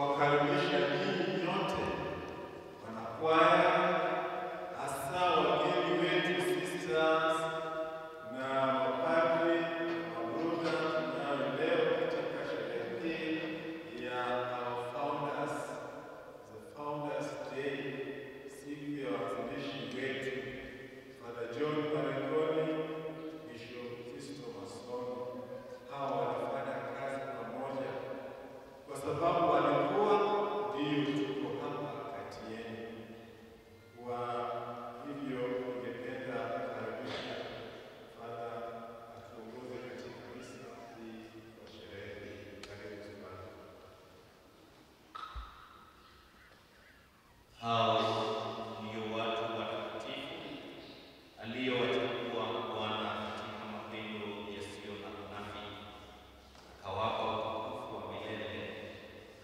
kuwakaribisha ninyi nyote wanakwaya, hasa wageni wetu sisters na mapadri na mabruda tunayo leo katika sherehe hii ya our founders, the founders day, siku ya waanzilishi wetu Father John Marangoni, Bishop Sisto Masomo. Hawa walifanya kazi pamoja kwa sababu walikuwa ndio tuko hapa kati yenu. Kwa hivyo ningependa kukaribisha Father atuongoze katika misa hii kwa sherehe hii. Karibu sana. Hao ndio watu watakatifu aliyowachagua Bwana katika mapendo yasiyo na unafiki, akawapa utukufu wa milele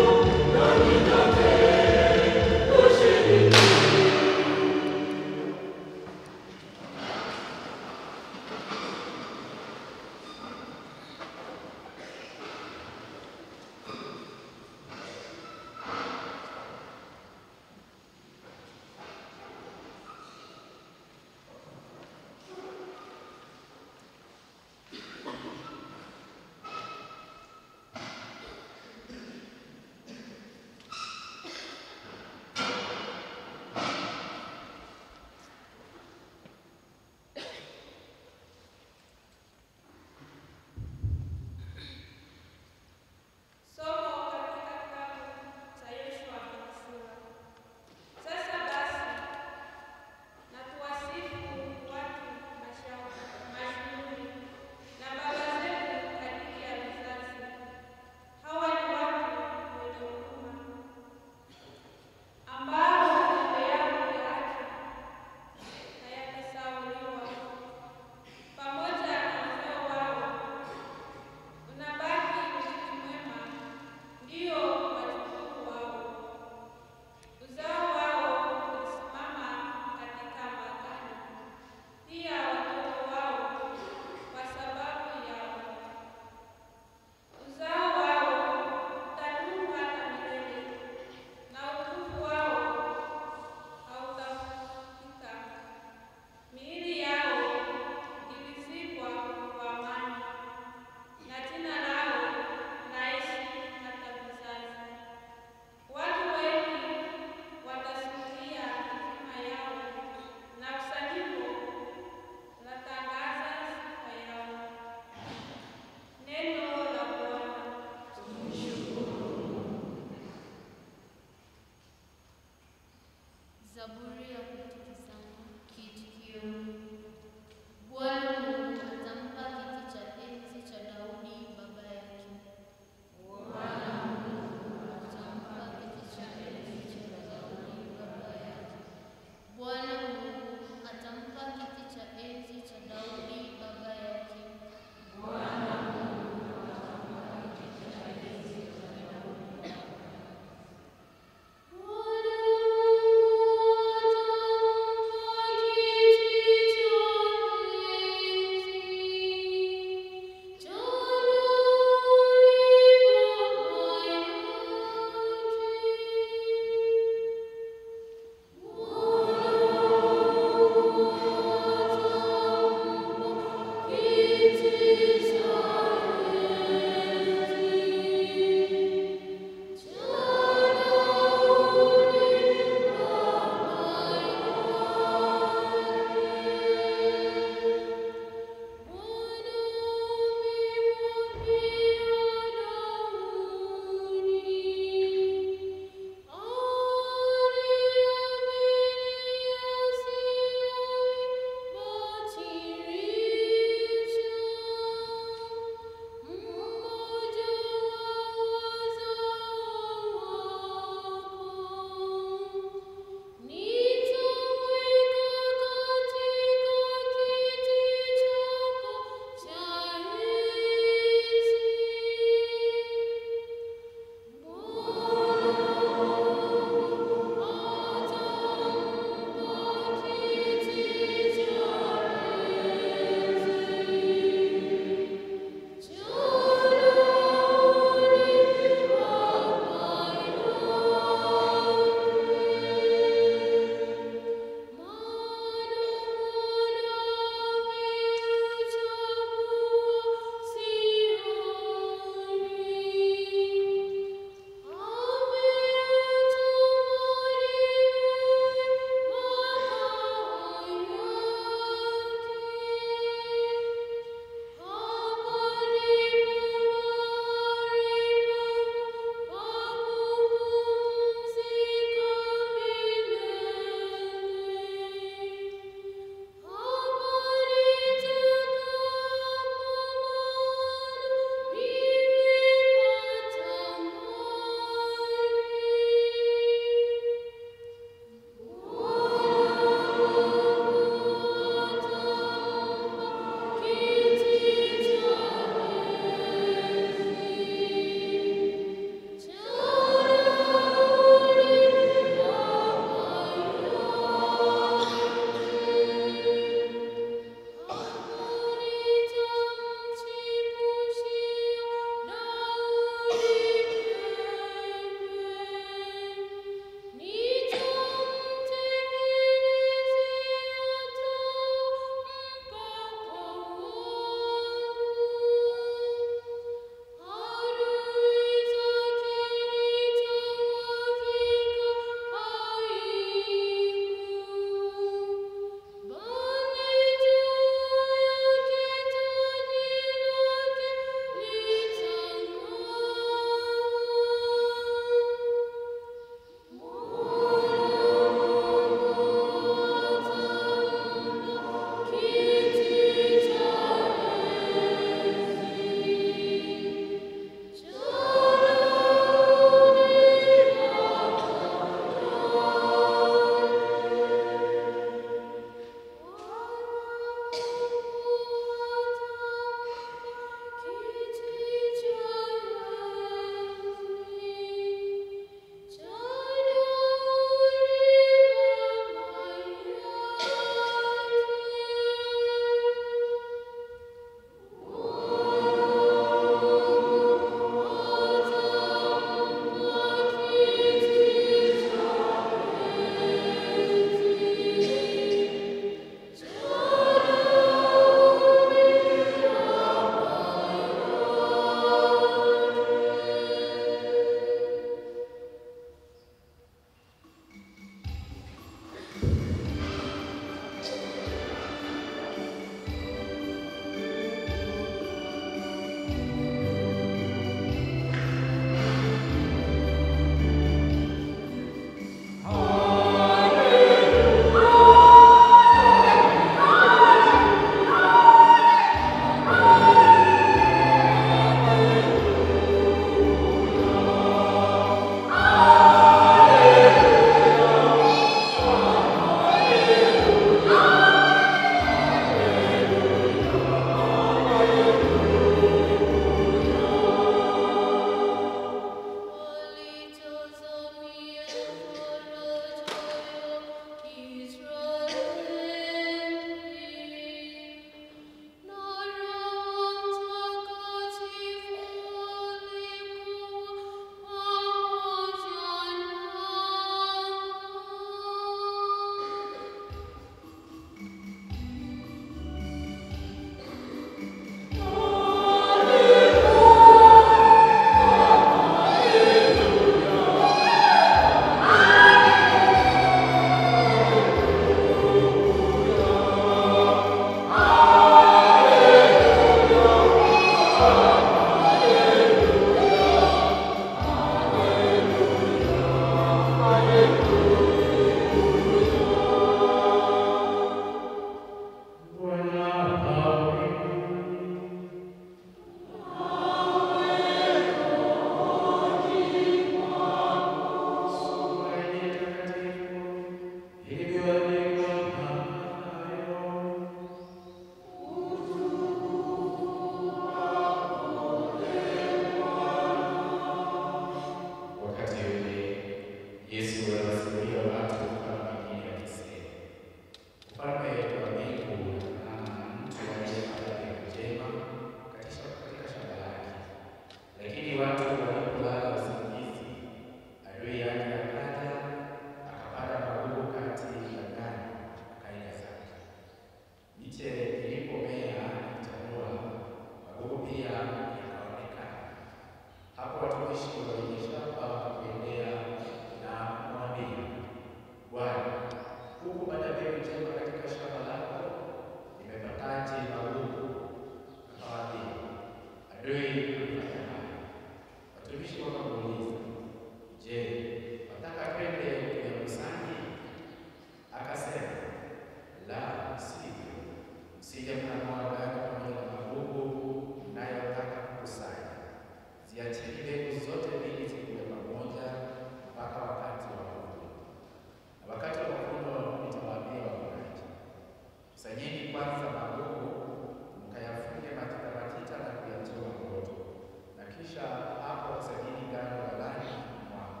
Leo hii tunafanya haya. Watumishi wakamuuliza, je, wataka twende kuyakusanya? Akasema, la sivyo, msije mkanunua ngano pamoja na magugu mnayotaka kukusanya. Ziacheni mbegu zote mbili zikue pamoja mpaka wakati wa mavuno. Na wakati wa mavuno nitawaambia wavunaji, kusanyeni kwanza magugu, mkayafunge matita matita na kuyachoma moto, na kisha hapo kusanyeni ngano ghalani mwangu.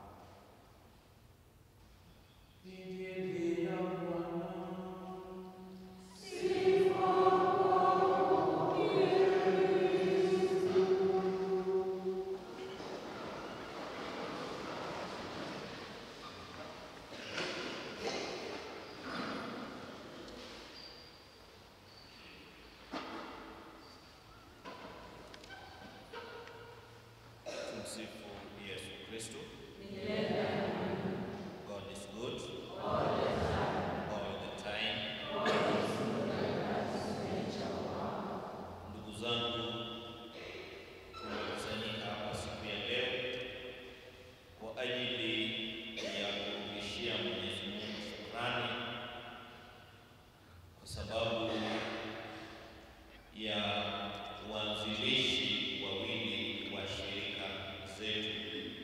Injili ya Bwana. Tumsifu Yesu Kristo. God is good. All the time. Ndugu zangu, tumekusanyika hapa siku ya leo kwa ajili ya kurudishia Mwenyezi Mungu shukrani kwa sababu ya uanzilishi wawili wa shirika zetu,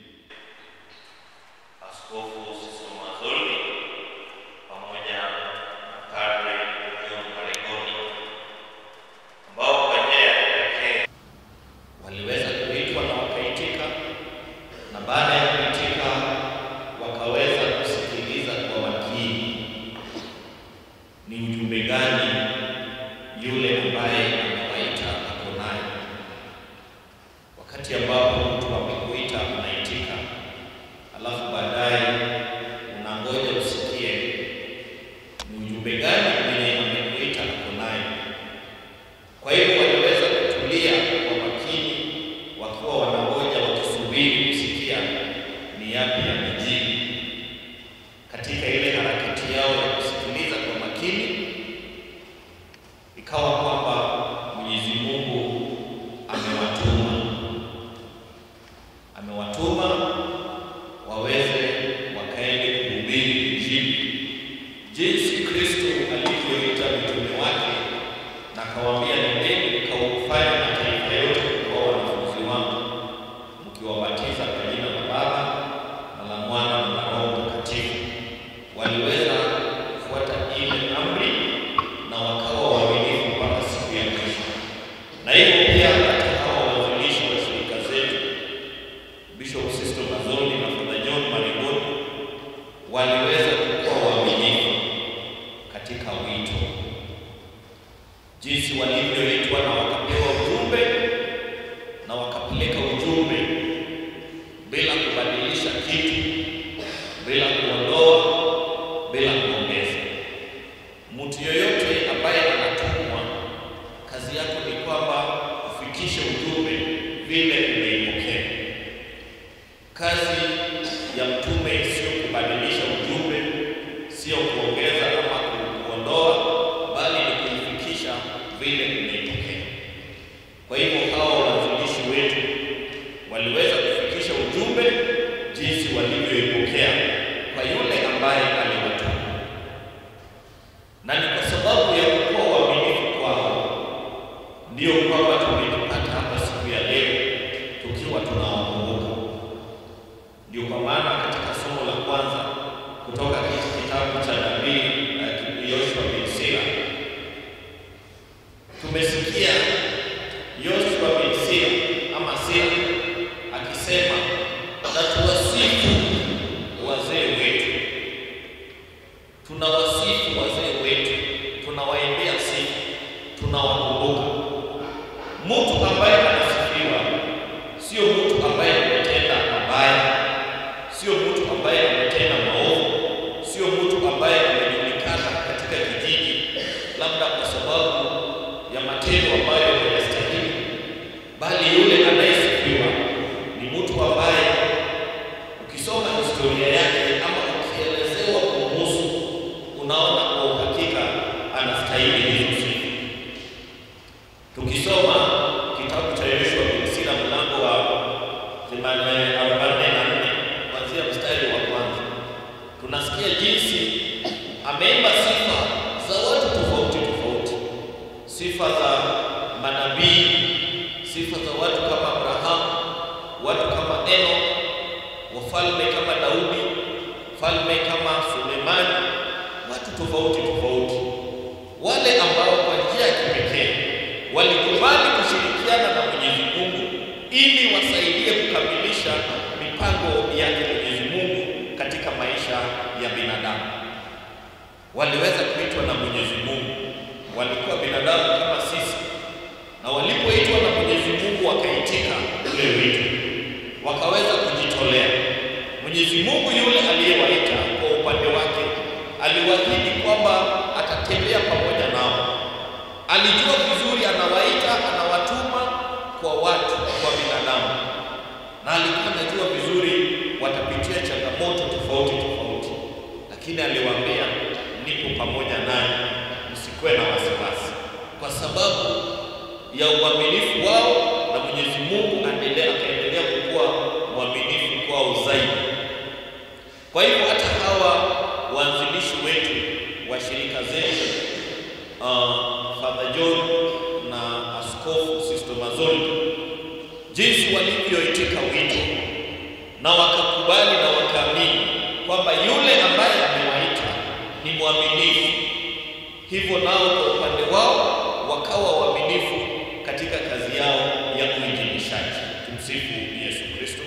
Askofu Siso Mazoli pamoja na Padre John Maregoni, ambao kwa njia ya kipekee waliweza kuitwa na wakaitika, na baada ya kuitika wakaweza kusikiliza kwa makini ni ujumbe gani yule ambaye amewaita ako naye. Wakati ambapo mtu amekuita unaitika, alafu baadaye unangoja usikie ni ujumbe gani mwenye amekuita ako naye. Kwa hivyo waliweza kutulia kwa makini, wakiwa wanangoja, wakisubiri kusikia ni yapi yamejiri katika ile harakati yao ya kusikiliza kwa makini ikawa kwamba Mwenyezi Mungu amewatuma amewatuma waweze wakaende kuhubiri Injili jinsi Kristo alivyoita mitume wake na akawaambia, nendeni mkaufanye mataifa yote kuwa wanafunzi wangu mkiwabatiza kwa jina la Baba na la Mwana na la Roho Mtakatifu. Waliweza kufuata ile amri na wakawa waaminifu mpaka siku ya mwisho. Na hivyo pia katika hawa waanzilishi wa shirika zetu Bishop Sisto Mazoli na Father John Marigoni waliweza kuwa waaminifu katika wito, jinsi walivyoitwa na wakapewa ujumbe na wakapeleka ujumbe bila kubadilisha kitu, bila kuondoa, bila kuongeza. Mtu yoyote ambaye anatumwa, kazi yako ni kwamba ufikishe ujumbe vile umeipokea. Kazi ya mtume sio kubadilisha ujumbe, sio kuongeza ama ku- kuondoa, bali ni kuifikisha vile umeipokea. Kwa hivyo hawa waanzilishi wetu waliweza kufikisha ujumbe jinsi walivyoipokea kwa yule ambaye aliwatuma, na ni kwa sababu ya kuwa waaminifu kwao ndio kwamba tumejipata hapa siku ya leo tukiwa tunawakumbuka. Ndio kwa maana katika somo la kwanza kutoka katika kitabu cha nabii uh, Yoshua bin Sira tumesikia Yoshua bin Sira ama Sira akisema na tuwasifu wazee wetu, tunawasifu wazee wetu, tunawaendea sifa, tunawakumbuka. Mtu ambaye anasifiwa sio mtu ambaye ametenda mabaya, sio mtu ambaye ametenda maovu, sio mtu ambaye amejulikana katika kijiji labda kwa sababu ya matendo ambayo hayastahili, bali yule anayesifiwa ni mtu ambaye ukisoma historia yake ama ukielezewa kumhusu, unaona kwa uhakika anastahili hizo sifa. Tukisoma kitabu cha Yoshua sifa za manabii, sifa za watu kama Abrahamu, watu kama Enoch, wafalme kama Daudi, falme kama Sulemani, watu tofauti tofauti, wale ambao kwa njia ya kipekee walikubali kushirikiana na Mwenyezi Mungu ili wasaidie kukamilisha mipango yake Mwenyezi Mungu katika maisha ya binadamu. Waliweza kuitwa na Mwenyezi Mungu, walikuwa binadamu kama sisi, na walipoitwa na Mwenyezi Mungu wakaitika ule wito, wakaweza kujitolea. Mwenyezi Mungu yule aliyewaita kwa upande wake aliwaahidi kwamba atatembea pamoja nao. Alijua vizuri anawaita, anawatuma kwa watu, kwa binadamu, na alikuwa anajua vizuri watapitia changamoto tofauti tofauti, lakini aliwaambia, nipo pamoja nanyi, msikuwe na wasiwasi, kwa sababu ya uaminifu wao, na Mwenyezi Mungu aendelea akaendelea kuwa mwaminifu kwao zaidi. Kwa hivyo hata hawa waanzilishi wetu wa shirika zetu uh, Father John na Askofu Sisto Mazoli, jinsi walivyoitika wito na wakakubali na wakaamini kwamba yule ambaye amewaita ni mwaminifu, hivyo nao kwa upande wao wakawa waaminifu katika kazi yao ya uinjilishaji. Tumsifu Yesu Kristo.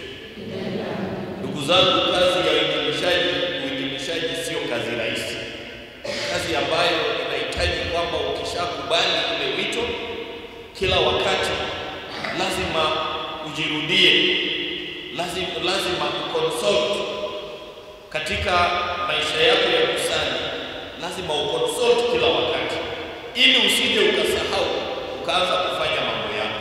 Ndugu zangu, kazi ya uinjilishaji, uinjilishaji sio kazi rahisi. Ni kazi ambayo inahitaji kwamba ukishakubali ule wito, kila wakati lazima ujirudie, lazima, lazima uconsult katika maisha yako ya kusali, lazima uconsult kila wakati, ili usije ukasahau ukaanza kufanya mambo yako.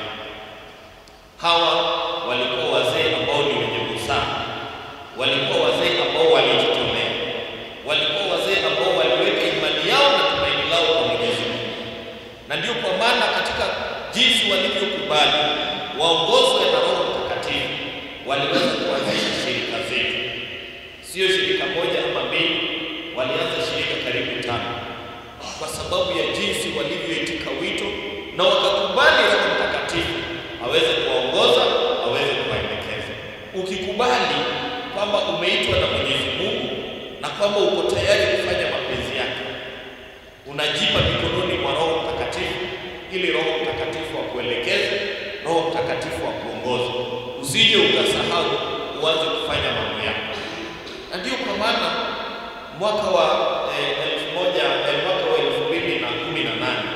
Hawa walikuwa wazee ambao ni wenye busara, walikuwa wazee ambao walijitolea, walikuwa wazee ambao waliweka imani yao na tumaini lao kwa Mwenyezi Mungu, na ndio kwa maana katika jinsi walivyokubali waongozwe na Roho Mtakatifu waliweza kuanzisha shirika zetu, sio shirika moja ama mbili, walianza shirika karibu tano, kwa sababu ya jinsi walivyoitika wito na wakakubali Roho Mtakatifu aweze kuwaongoza, aweze kuwaelekeza. Ukikubali kwamba umeitwa na Mwenyezi Mungu na kwamba uko tayari kufanya mapenzi yake, unajipa mikononi mwa Roho Mtakatifu ili Roho Mtakatifu akuelekeze, Roho Mtakatifu akuongoze, usije ukasahau, uanze kufanya mambo yako. Na ndio kwa maana mwaka wa eh, elfu moja eh, mwaka wa elfu mbili na kumi na nane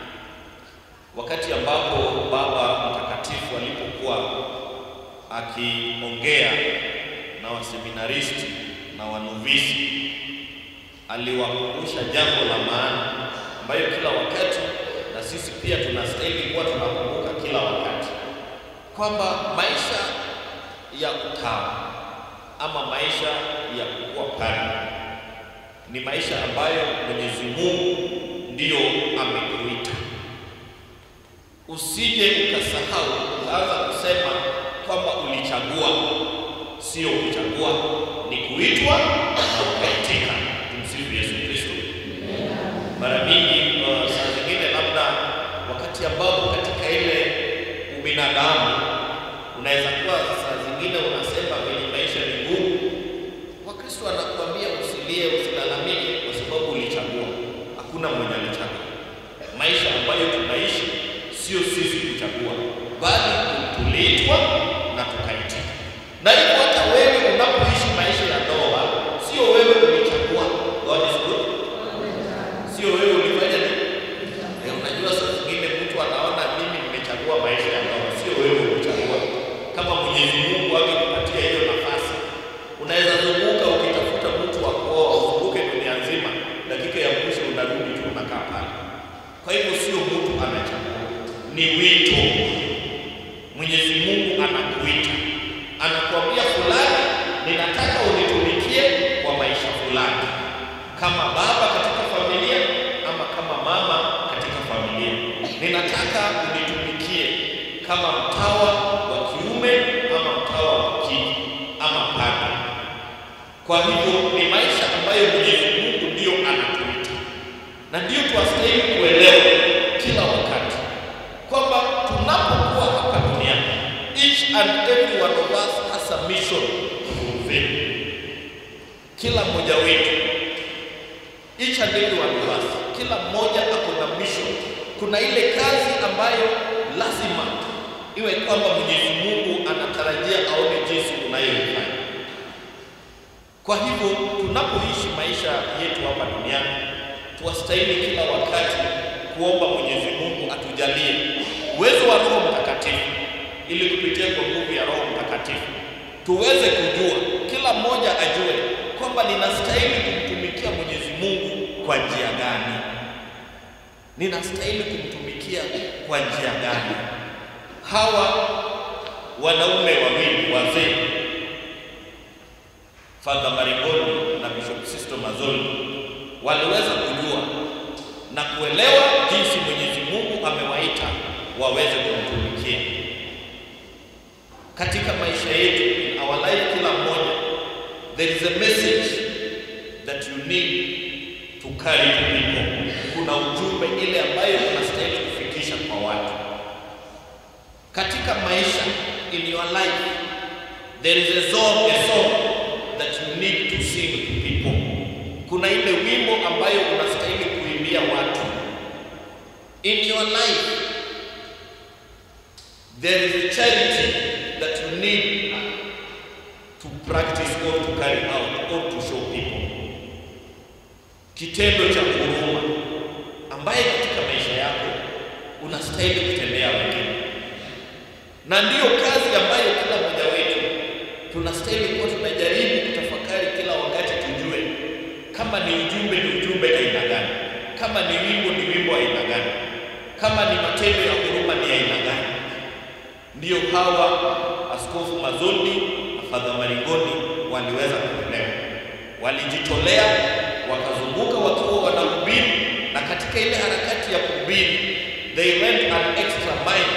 wakati ambapo Baba Mtakatifu alipokuwa akiongea na waseminaristi na wanovisi, aliwakumbusha jambo la maana ambayo kila wakati na sisi pia tunastahili kuwa tunakumbuka kila wakati kwamba maisha ya utawa ama maisha ya kukuwa padri ni maisha ambayo Mwenyezi Mungu ndiyo amekuita. Usije ukasahau ukaanza kusema kwamba ulichagua. Sio kuchagua, ni kuitwa na ukaitika. Tumsifu Yesu Kristo. Mara mingi uh, saa zingine labda wakati ambapo katika ile ubinadamu unaweza kuwa saa zingine unasema venye maisha ni ngumu. Wakristo anakuambia usilie, usilalamike kwa sababu ulichagua. Hakuna mwenye alichagua. Maisha ambayo tunaishi sio sisi kuchagua, bali tuliitwa na tukaitika. Na hivyo hata wewe unapoishi maisha ya ndoa, sio wewe ulichagua. God is good. Sio wewe ulifanya nini? Eh, unajua saa zingine mtu anaona mimi nimechagua maisha ya ndoa, sio wewe ulichagua. Kama Mwenyezi Mungu angekupatia hiyo nafasi, unaweza zunguka ukitafuta mtu wa kuoa, uzunguke dunia nzima, dakika ya mwisho unarudi tu unakaa pale. Kwa hivyo sio mtu anachagua, ni wito. Mwenyezi Mungu anakuita, anakuambia fulani, ninataka unitumikie kwa maisha fulani, kama baba katika familia ama kama mama katika familia. Ninataka unitumikie kama mtawa wa kiume ama mtawa wa kike ama padri. Kwa hivyo ni maisha ambayo Mwenyezi Mungu ndiyo anatuita, na ndiyo twastahili kuelewa kila wakati and every one of us has a mission to fulfill. Kila mmoja wetu, each and every one of us, kila mmoja ako na mission. Kuna ile kazi ambayo lazima iwe kwamba Mwenyezi Mungu anatarajia aone jinsi unayoifanya. Kwa hivyo tunapoishi maisha yetu hapa duniani, tuwastahili kila wakati kuomba Mwenyezi Mungu atujalie uwezo wa Roho Mtakatifu, ili kupitia kwa nguvu ya Roho Mtakatifu tuweze kujua, kila mmoja ajue kwamba ninastahili kumtumikia Mwenyezi Mungu kwa njia gani, ninastahili kumtumikia kwa njia gani. Hawa wanaume wawili wazee Father Marigoni na Bishop Sisto Mazoli waliweza kujua na kuelewa jinsi Mwenyezi Mungu amewaita waweze kumtumikia katika maisha yetu, in our life. Kila mmoja, there is a message that you need to carry to people. Kuna ujumbe ile ambayo unastahili kufikisha kwa watu katika maisha. In your life there is a song, a song that you need to sing to people. Kuna ile wimbo ambayo unastahili kuimbia watu. In your life there is a charity that you need to practice or to carry out or to show people. Kitendo cha huruma ambaye katika maisha yako unastahili kutendea wengine, na ndiyo kazi ambayo kila mmoja wetu tunastahili kuwa tunajaribu kutafakari kila wakati, tujue kama ni ujumbe ni ujumbe aina gani, kama ni wimbo ni wimbo aina gani, kama ni matendo ya huruma ni aina gani. Ndiyo hawa Askofu Mazoli na Father Marigoni waliweza kuelewa, walijitolea, wakazunguka wakiwa wanahubiri, na katika ile harakati ya kuhubiri they went an extra mile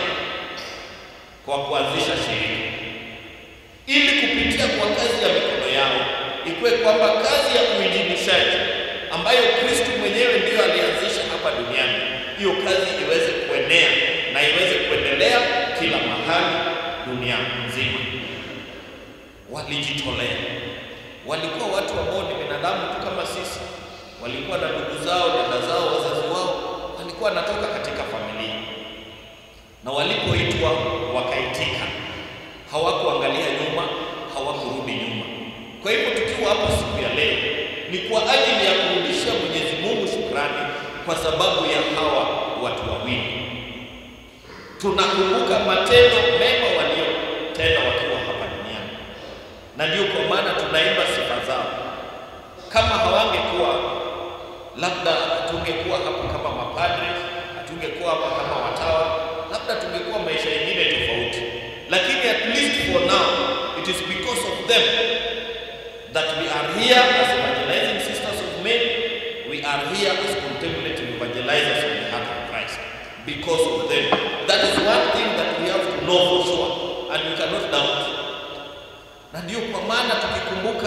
kwa kuanzisha shirika ili kupitia kwa kazi ya mikono yao ikuwe kwamba kazi ya uinjilishaji ambayo Kristo mwenyewe ndiyo alianzisha hapa duniani, hiyo kazi iweze kuenea na iweze kuendelea kila mahali dunia nzima. Walijitolea, walikuwa watu ambao ni binadamu tu kama sisi, walikuwa na ndugu zao, dada zao, wazazi wao, walikuwa wanatoka katika familia, na walipoitwa wakaitika hawakuangalia nyuma, hawakurudi nyuma. Kwa hivyo tukiwa hapa siku ya leo ni kwa ajili ya kurudishia Mwenyezi Mungu shukrani kwa sababu ya hawa watu wawili. Tunakumbuka matendo mema waliotenda wakiwa hapa duniani, na ndio kwa maana tunaimba sifa zao. Kama hawangekuwa, labda tungekuwa hapa kama mapadri, hatungekuwa hapa kama watawa, labda tungekuwa maisha mengine tofauti lakini at least for now it is because of them that we are here as evangelizing sisters of men we are here as contemplative evangelizers of the heart of Christ because of them that is one thing that we have to know for sure and we cannot doubt na ndio kwa maana tukikumbuka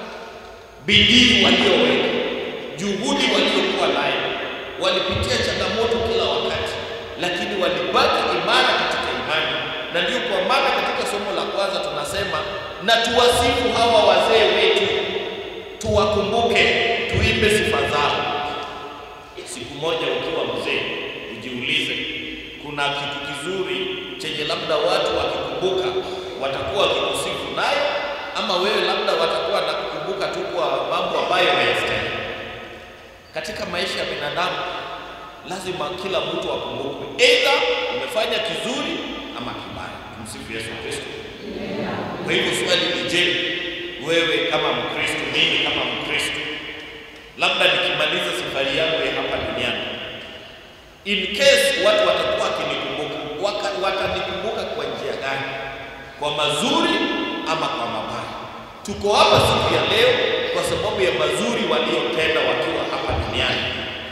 bidii walioweka juhudi waliokuwa nayo walipitia changamoto kila wakati lakini walibaki imara katika imani na ndio kwa maana katika somo la kwanza tunasema na tuwasifu hawa wazee wetu, tuwakumbuke, tuimbe sifa zao. Siku moja ukiwa mzee, ujiulize, kuna kitu kizuri chenye labda watu wakikumbuka watakuwa wakikusifu nayo, ama wewe labda watakuwa nakukumbuka tu kwa mambo ambayo hayastahili. Katika maisha ya binadamu lazima kila mtu akumbukwe, aidha umefanya kizuri ama kibaya. Tumsifu Yesu Kristo. Kwa hivyo swali ni je, wewe kama Mkristo, mimi kama Mkristo, labda nikimaliza safari yangu ya hapa duniani, in case watu watakuwa wakinikumbuka, waka- watanikumbuka kwa njia gani? Kwa mazuri ama kwa mabaya? Tuko hapa siku ya leo kwa sababu ya mazuri waliotenda wakiwa hapa duniani.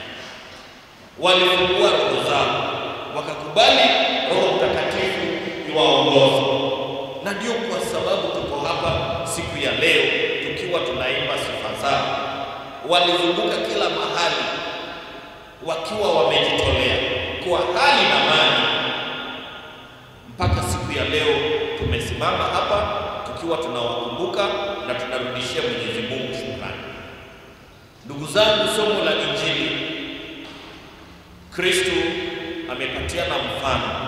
Walifungua roho zao, wakakubali Roho Mtakatifu iwaongoze, na ndio kwa sababu tuko hapa siku ya leo tukiwa tunaimba sifa zao. Walizunguka kila mahali wakiwa wamejitolea kwa hali na mali, mpaka siku ya leo tumesi tumesimama hapa tukiwa tunawakumbuka na tunarudishia Mwenyezi Mungu shukrani. Ndugu zangu, somo la Injili, Kristo amepatiana mfano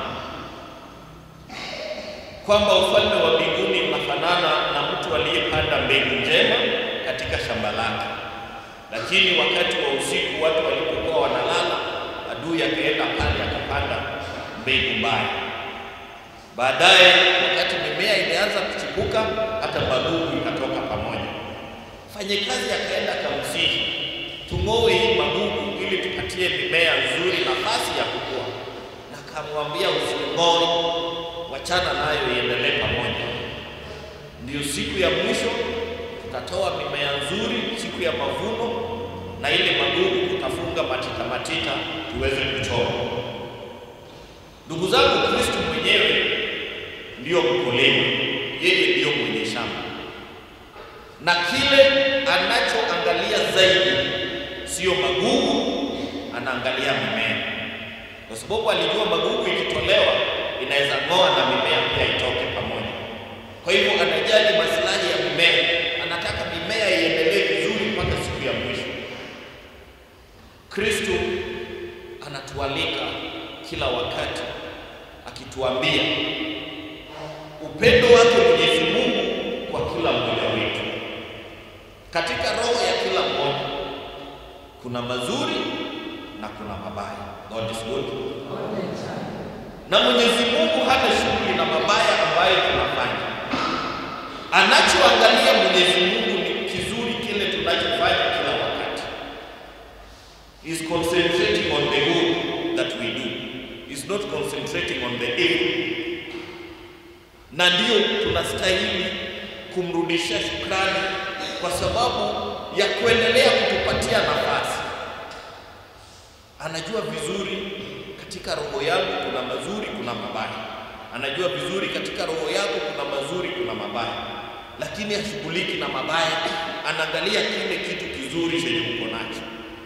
kwamba ufalme wa mbinguni unafanana na mtu aliyepanda mbegu njema katika shamba lake, lakini wakati wa usiku watu walipokuwa wanalala, adui akaenda pale akapanda mbegu mbaya. Baadaye wakati mimea imeanza kuchipuka, hata magugu ikatoka pamoja. Mfanyakazi akaenda akamsihi, tung'oe hii magugu ili tupatie mimea nzuri nafasi ya kukua, na akamwambia using'oe, wachana nayo iendelee pamoja. Ndiyo siku ya mwisho tutatoa mimea nzuri, siku ya mavuno, na ile magugu tutafunga matita matita tuweze kuchoma. Ndugu zangu, Kristo mwenyewe ndiyo mkulima, yeye ndiyo mwenye shamba, na kile anachoangalia zaidi sio magugu, anaangalia mimea, kwa sababu alijua magugu ikitolewa inaweza ng'oa na mimea pia itoke pamoja. Kwa hivyo anajali maslahi ya mimea, anataka mimea iendelee vizuri mpaka siku ya mwisho. Kristo anatualika kila wakati akituambia upendo wake Mwenyezi Mungu kwa kila mmoja wetu. Katika roho ya kila mmoja kuna mazuri na kuna mabaya. God is good. Na Mwenyezi Mungu hana shughuli na mabaya ambayo tunafanya. Anachoangalia Mwenyezi Mungu ni kizuri kile tunachofanya kila wakati. Is concentrating on the good that we do. Is not concentrating on the evil. Na ndiyo tunastahili kumrudishia shukrani kwa sababu ya kuendelea kutupatia nafasi. Anajua vizuri katika roho yangu kuna mazuri, kuna mabaya. Anajua vizuri katika roho yako kuna mazuri, kuna mabaya, lakini hashughuliki na mabaya, anaangalia kile kitu kizuri chenye uko nacho,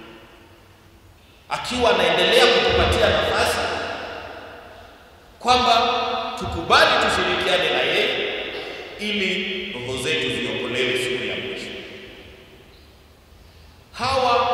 akiwa anaendelea kutupatia nafasi kwamba tukubali tushirikiane na yeye ili roho zetu ziokolewe siku ya mwisho. Hawa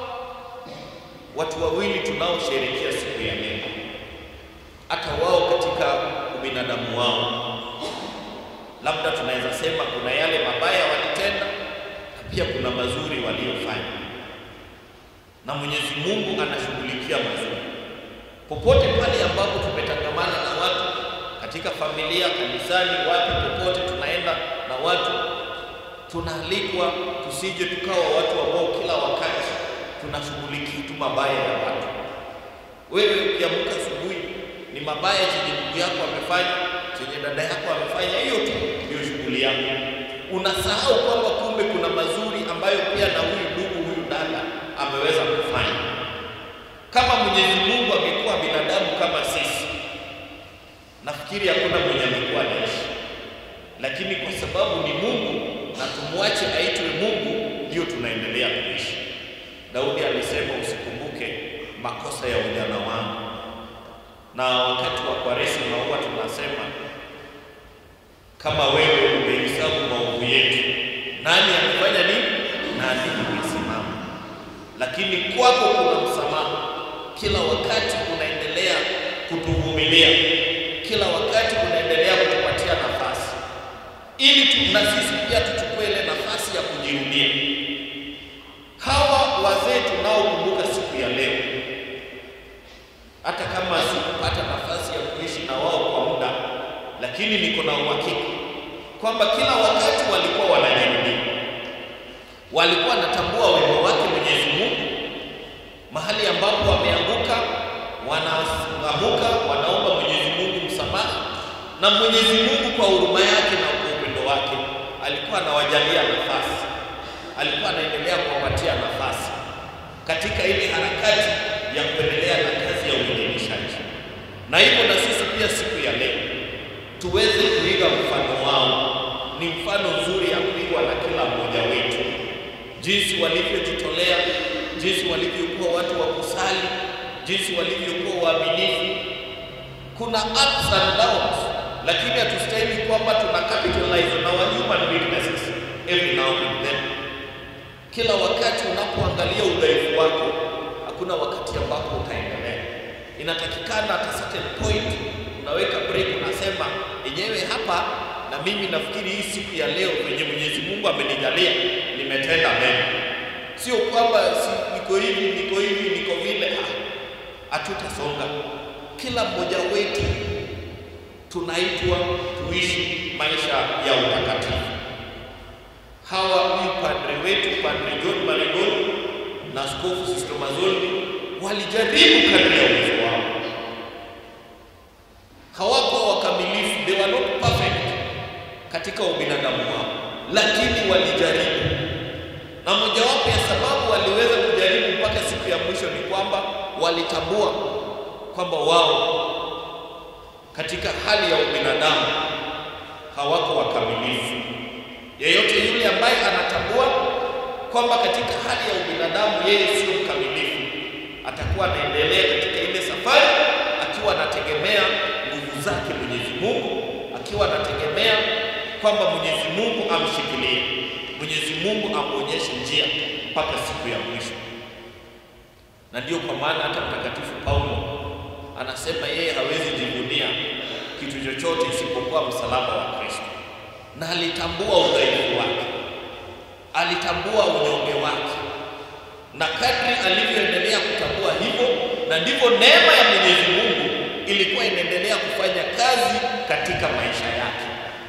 watu wawili tunaosherehekea siku ya leo, hata wao katika ubinadamu wao, labda tunaweza sema kuna yale mabaya walitenda na pia kuna mazuri waliofanya, na Mwenyezi Mungu anashughulikia mazuri popote pale ambapo tumetangamana na watu katika familia, kanisani, wapi, popote tunaenda na watu, tunaalikwa tusije tukawa watu ambao kila wakati tunashughulikia tu mabaya ya watu. Wewe ukiamka asubuhi, ni mabaya chenye ndugu yako amefanya, chenye dada yako amefanya, hiyo tu ndio shughuli yako. Unasahau kwamba kumbe kuna mazuri ambayo pia na huyu ndugu, huyu dada ameweza kufanya. Kama Mwenyezi Mungu angekuwa binadamu kama sisi, nafikiri hakuna mwenye angekuwa anaishi, lakini kwa sababu ni Mungu na tumwache aitwe Mungu, ndio tunaendelea kuishi. Daudi alisema usikumbuke makosa ya ujana wangu, na wakati wa Kwaresima huwa tunasema kama wewe umehesabu maovu yetu, nani amefanya nini? Nani amesimama? Lakini kwako kuna msamaha, kila wakati unaendelea kutuvumilia, kila wakati unaendelea kutupatia nafasi, ili tu, na sisi pia tuchukue ile nafasi ya kujirudia. Hawa wazee tunaokumbuka siku ya leo, hata kama sikupata nafasi ya kuishi na wao kwa muda, lakini niko na uhakika kwamba kila wakati walikuwa wanajirudia, walikuwa wanatambua wema wake Mwenyezi Mungu. Mahali ambapo wameanguka, wanaamuka, wanaomba Mwenyezi Mungu msamaha, na Mwenyezi Mungu kwa huruma yake na kwa upendo wake alikuwa anawajalia nafasi alikuwa anaendelea kuwapatia nafasi katika ile harakati ya kuendelea na kazi ya uinjilishaji. Na hivyo na sisi pia siku ya leo tuweze kuiga mfano wao. Ni mfano nzuri ya kuigwa na kila mmoja wetu, jinsi walivyojitolea, jinsi walivyokuwa watu wa kusali, jinsi walivyokuwa waaminifu. Kuna ups and downs lakini hatustahili kwamba tuna capitalize on our human weaknesses every now and then. Kila wakati unapoangalia udhaifu wako, hakuna wakati ambapo utaendelea. Inatakikana at a certain point unaweka break, unasema yenyewe hapa, na mimi nafikiri hii siku ya leo venye Mwenyezi Mungu amenijalia nimetenda mema, sio kwamba si, niko hivi niko hivi niko vile. Ah, hatutasonga. Kila mmoja wetu tunaitwa tuishi maisha ya utakatifu. Hawa huyu padre wetu Padre John Marigoli na Askofu Sisto Mazoli walijaribu kadri ya uwezo wao, hawakuwa wakamilifu, they were not perfect katika ubinadamu wao, lakini walijaribu, na mojawapo ya sababu waliweza kujaribu mpaka siku ya mwisho ni kwamba walitambua kwamba wao katika hali ya ubinadamu hawako wakamilifu. Yeyote yule ambaye anatambua kwamba katika hali ya ubinadamu yeye sio mkamilifu, atakuwa anaendelea katika ile safari akiwa anategemea nguvu zake Mwenyezi Mungu, akiwa anategemea kwamba Mwenyezi Mungu amshikilie, Mwenyezi Mungu amwonyeshe njia mpaka siku ya mwisho. Na ndio kwa maana hata Mtakatifu Paulo anasema yeye hawezi jivunia kitu chochote isipokuwa msalaba wa Kristo, na alitambua udhaifu wake, alitambua unyonge wake, na kadri alivyoendelea kutambua hivyo, na ndivyo neema ya Mwenyezi Mungu ilikuwa inaendelea kufanya kazi katika maisha yake.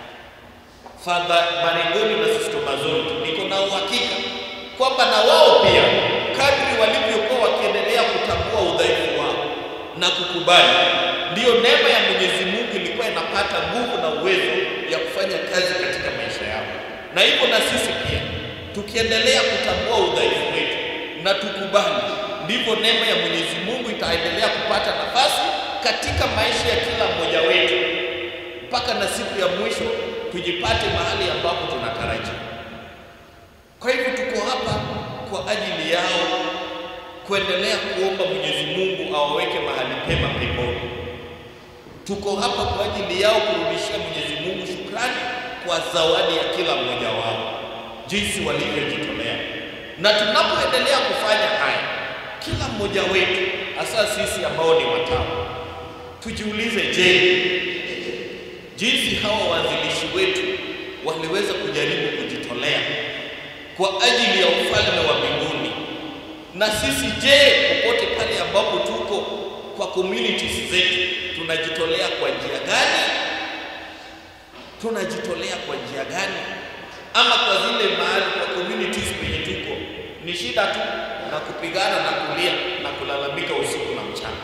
Father Marigoli na Sister Mazoli, niko na uhakika kwamba na wao pia kadri walivyokuwa wakiendelea kutambua udhaifu wao na kukubali, ndiyo neema ya Mwenyezi Mungu ilikuwa inapata nguvu na uwezo ya kufanya kazi katika maisha yao. Na hivyo na sisi pia tukiendelea kutambua udhaifu wetu na tukubali, ndivyo neema ya Mwenyezi Mungu itaendelea kupata nafasi katika maisha ya kila mmoja wetu mpaka na siku ya mwisho tujipate mahali ambapo tunatarajia. Kwa hivyo tuko hapa kwa ajili yao kuendelea kuomba Mwenyezi Mungu awaweke mahali pema peponi. Tuko hapa kwa ajili yao kurudishia Mwenyezi Mungu shukrani kwa zawadi ya kila mmoja wao, jinsi walivyojitolea. Na tunapoendelea kufanya haya, kila mmoja wetu, hasa sisi ambao ni watawa, tujiulize, je, jinsi hawa waanzilishi wetu waliweza kujaribu kujitolea kwa ajili ya ufalme wa mbinguni na sisi je, popote pale ambapo tuko kwa communities zetu tunajitolea kwa njia gani? Tunajitolea kwa njia gani? Ama kwa zile mahali kwa communities penye tuko ni shida tu na kupigana na kulia na kulalamika usiku na mchana.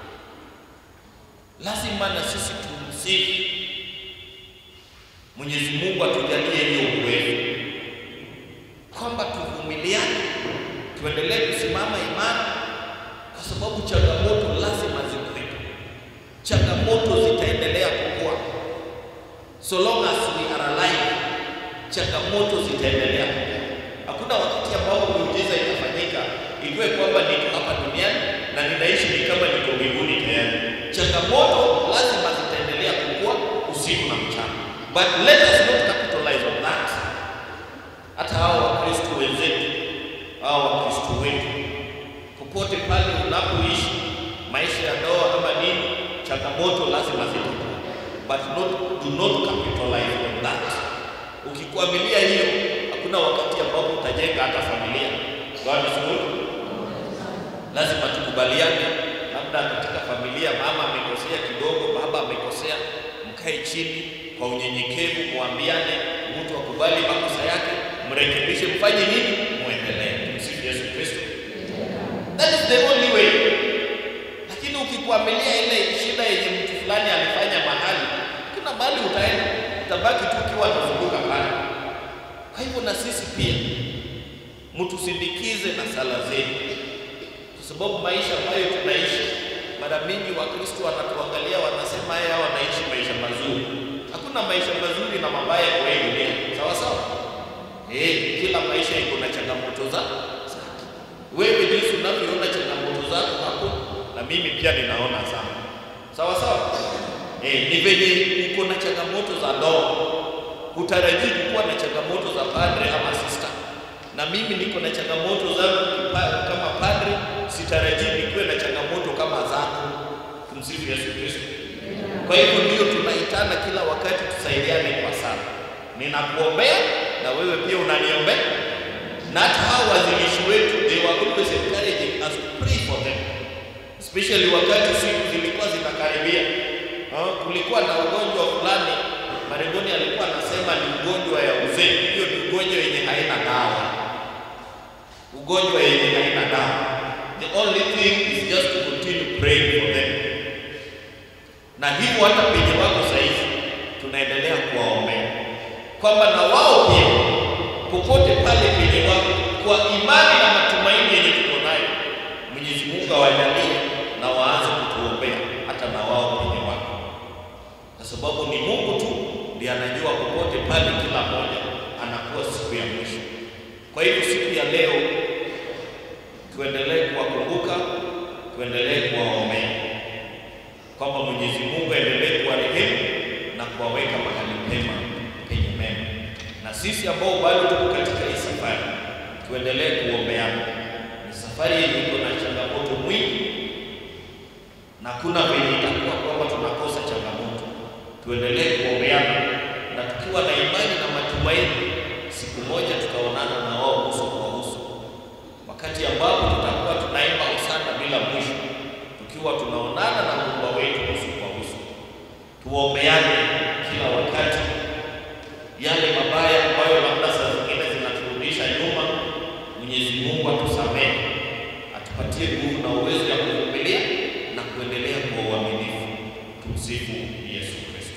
Lazima na sisi tumsihi Mwenyezi Mungu atujalie hiyo uwezo kwamba tuvumiliane tuendelee kusimama imara, kwa sababu changamoto lazima zikuwepo. Changamoto zitaendelea kukua, so long as we are alive, changamoto zitaendelea kukua. Hakuna wakati ambapo miujiza itafanyika ikiwe kwamba niko hapa duniani na ninaishi ni kama niko mbinguni tayari. Changamoto lazima zitaendelea kukua usiku na mchana, but let us not capitalize on that. Hata hao Wakristo wenzetu hao Wakristo wetu popote pale unapoishi maisha ya ndoa ama nini, changamoto lazima zitakuwa, but not, do not capitalize on that. Ukikwamilia hiyo, hakuna wakati ambapo utajenga hata familia. God is good. Lazima tukubaliane, labda katika familia mama amekosea kidogo, baba amekosea, mkae chini kwa unyenyekevu, muambiane, mtu akubali makosa yake, mrekebishe, mfanye nini, muendelee. Tumsifu Yesu Kristo. That is the only way. Lakini ukikwamilia ile shida yenye mtu fulani alifanya mahali, kuna mahali utaenda, utabaki tu ukiwa unazunguka pale. Kwa hivyo na sisi pia mtusindikize na sala zenu, kwa sababu maisha ambayo tunaishi, mara mingi Wakristo wanatuangalia wanasema, haya wanaishi maisha mazuri. Hakuna maisha mazuri na mabaya kwa hii dunia, sawa sawa. Eh, kila maisha iko na changamoto za zake. Wewe jinsi unavyoona changamoto zako hapo, na mimi pia ninaona sana, sawa sawa. Eh, ni venye uko na changamoto za ndoa, hutarajii kuwa na changamoto za padre ama sister, na mimi niko na changamoto zangu kipa- kama padre, sitarajii nikuwe na changamoto kama zako. Tumsifu Yesu Kristo. Kwa hivyo ndio tunaitana kila wakati, tusaidiane kwa sana. Ninakuombea na wewe pia unaniombea, na hata hao wazilishi wetu, they were always encouraging us to pray for them especially wakati siku zilikuwa zinakaribia. Ah, kulikuwa na ugonjwa fulani, Maregoni alikuwa anasema ni ugonjwa ya uzee. Hiyo ni ugonjwa yenye haina dawa, ugonjwa yenye haina dawa. The only thing is just to continue praying for them, na hivyo hata penye wako saizi tunaendelea kuwaombea kwamba na wao pia popote pale penye wako, kwa imani na matumaini yenye tuko nayo, Mwenyezi Mungu awajalie na waanze kutuombea hata na wao penye wako, kwa sababu ni Mungu tu ndiye anajua popote pale kila mmoja anakuwa siku ya mwisho. Kwa hivyo siku ya leo tuendelee kuwakumbuka, tuendelee kuwaombea kwamba Mwenyezi Mungu aendelee kuwarehemu na kuwaweka mahali pema penye mema, na sisi ambao bado tuko katika hii safari tuendelee kuombeana. Ni safari yenye iko na changamoto mwingi, na kuna venye itakuwa kwamba tunakosa changamoto. Tuendelee kuombeana, na tukiwa na imani na matumaini, siku moja tutaonana na wao uso kwa uso, wakati ambapo tutakuwa tunaimba hosana bila mwisho, tukiwa tunaonana na Muumba wetu uso kwa uso. Tuombeane kila wakati yale mabaya ambayo labda saa zingine zinaturudisha nyuma, Mwenyezi Mungu atusamehe, atupatie nguvu na uwezo ya kuvumilia na kuendelea kwa uaminifu. Tumsifu Yesu Kristo.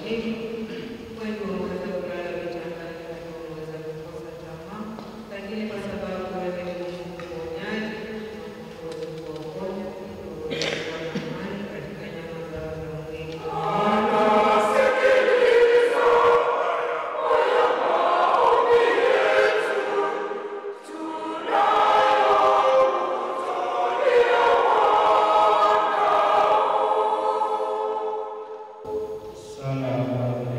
hiki. Wengi wameweza kulala vitandani, wengi wameweza kukosa tamaa, lakini kwa sababu wewe ni mponyaji, uweze kuwaponya, uweze kuwa na amani katika nyama zao za mwili. Sala ya Bwana.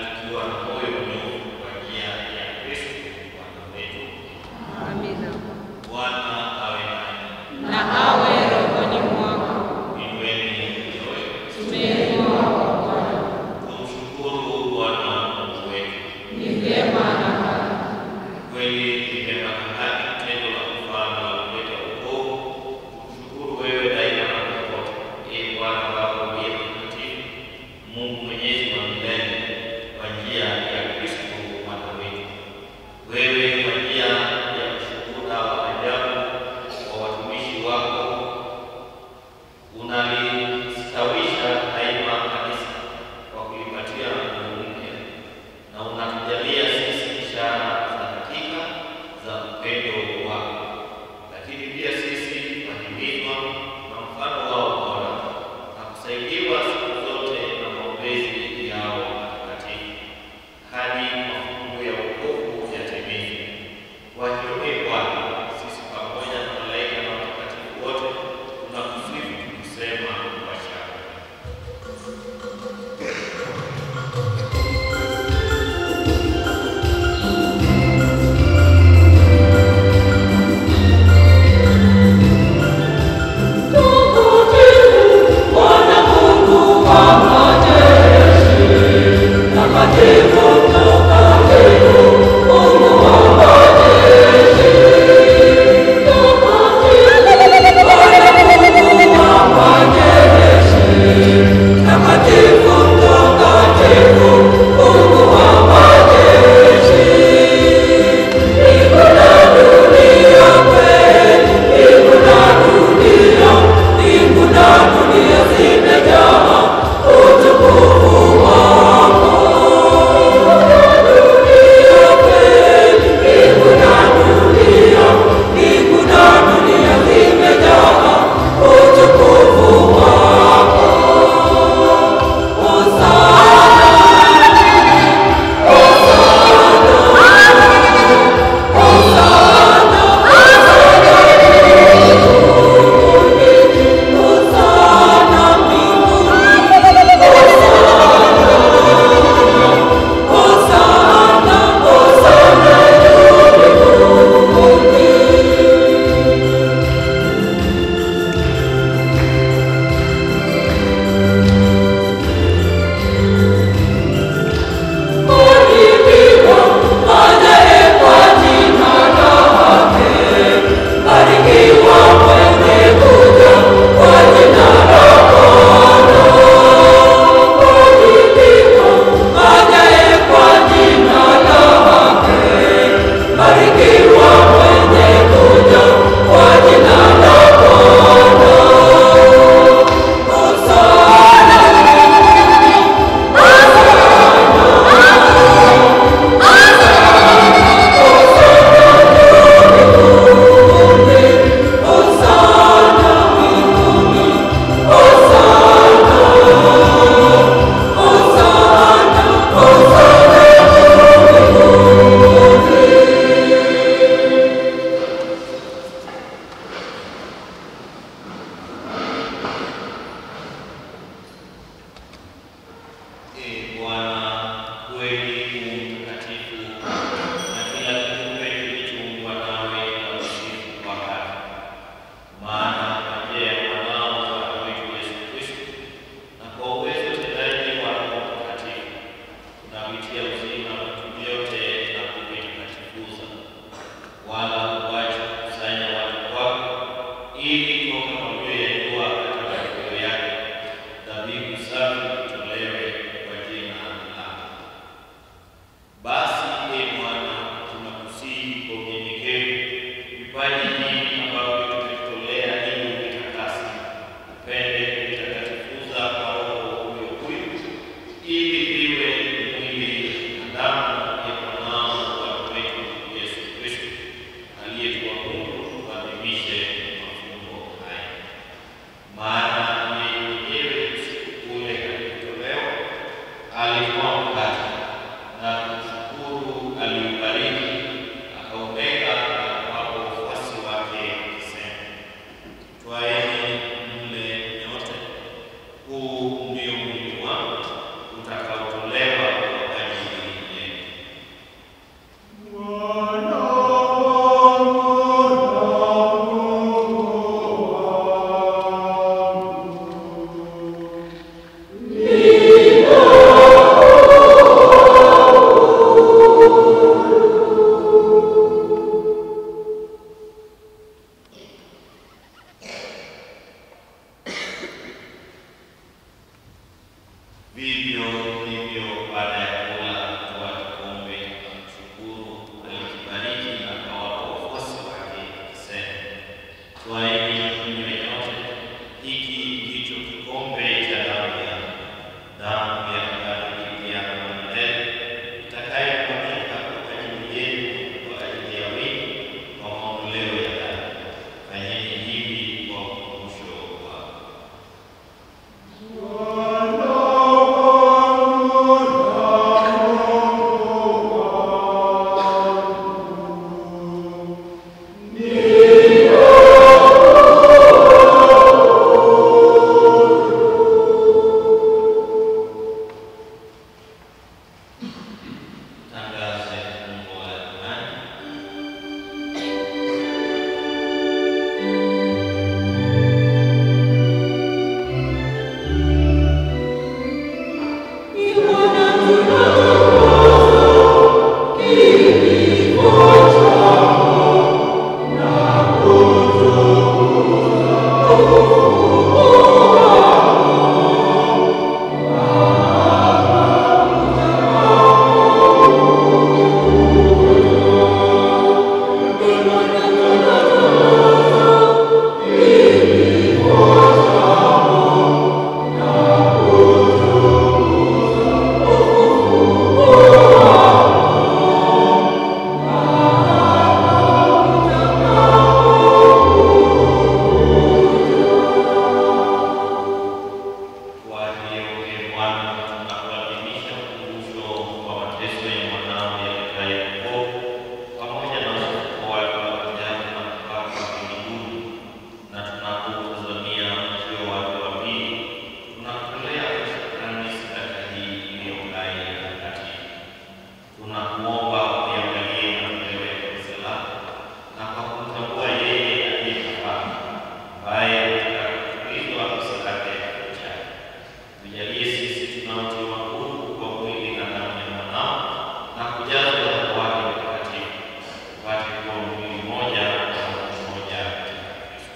tukiwa na moyo mnyofu kwa njia ya Kristo Bwana wetu. Amina. Bwana awe nanyi. Na awe rohoni mwako. Inueni mioyo. Tumeinua kwa Bwana. Tumshukuru Bwana Mungu wetu. Ni vyema na haki. Kweli ni vyema na haki tendo la kufana la kuleta wokovu. Tukushukuru wewe daima na popote, ee Bwana Baba uliye mtakatifu, Mungu mwenyezi wa milele, kwa njia ya Kristo Bwana wetu. Wewe kwa njia ya ushuhuda wa ajabu wa watumishi wako unalistawisha daima kanisa kwa kulipatia nguvu mpya na unatujalia sisi ishara za hakika za upendo wako, lakini pia sisi tunahimizwa na mfano wao bora na kusaidiwa siku zote na maombezi yao matakatifu hadi mafungu ya wokovu yatimizwe. Kwa hiyo ee Bwana, sisi pamoja na malaika na watakatifu wote tunakusifu tukisema kwa shangwe. Ee Bwana, kweli u mtakatifu na kila kiumbe kilichoumbwa nawe na usifu wa haki. Maana kwa njia ya mwanao Bwana wetu Yesu Kristo na kwa uwezo utendaji wa Roho Mtakatifu tunavitia uzima vitu vyote na kuvitakatifuza, wala huachi kukusanya watu wako ili toka mawio ya jua katika matokeo yake dhabihu safi itolewe kwa jina lako. Basi ee Bwana, tunakusihi kwa unyenyekevu vipaji hivi ambavyo tumekutolea ili uvitakase, upende kuvitakatifuza kwa Roho huyo huyo, ili viwe mwili Tangaze fungo la imani. Kwa hiyo ee Bwana, tunakuadhimisha ukumbusho wa mateso ya mwanao yaletaye wokovu pamoja na ufufuko wake wa ajabu na kupaa kwake mbinguni, na tunapotazamia ujio wake wa pili, tunakutolea kwa shukrani sadaka hii iliyo hai na takatifu. Tunakuomba uiangalie matoleo ya kanisa lako na kwa kumtambua yeye aliyekafaa ambaye katika kutukuzwa msalaba ya kifo chake tujalie sisi tunaotiwa nguvu kwa mwili na damu ya mwanao na kujazwa na Roho wake Mtakatifu tupate kuwa mwili mmoja na roho mmoja katika Kristo.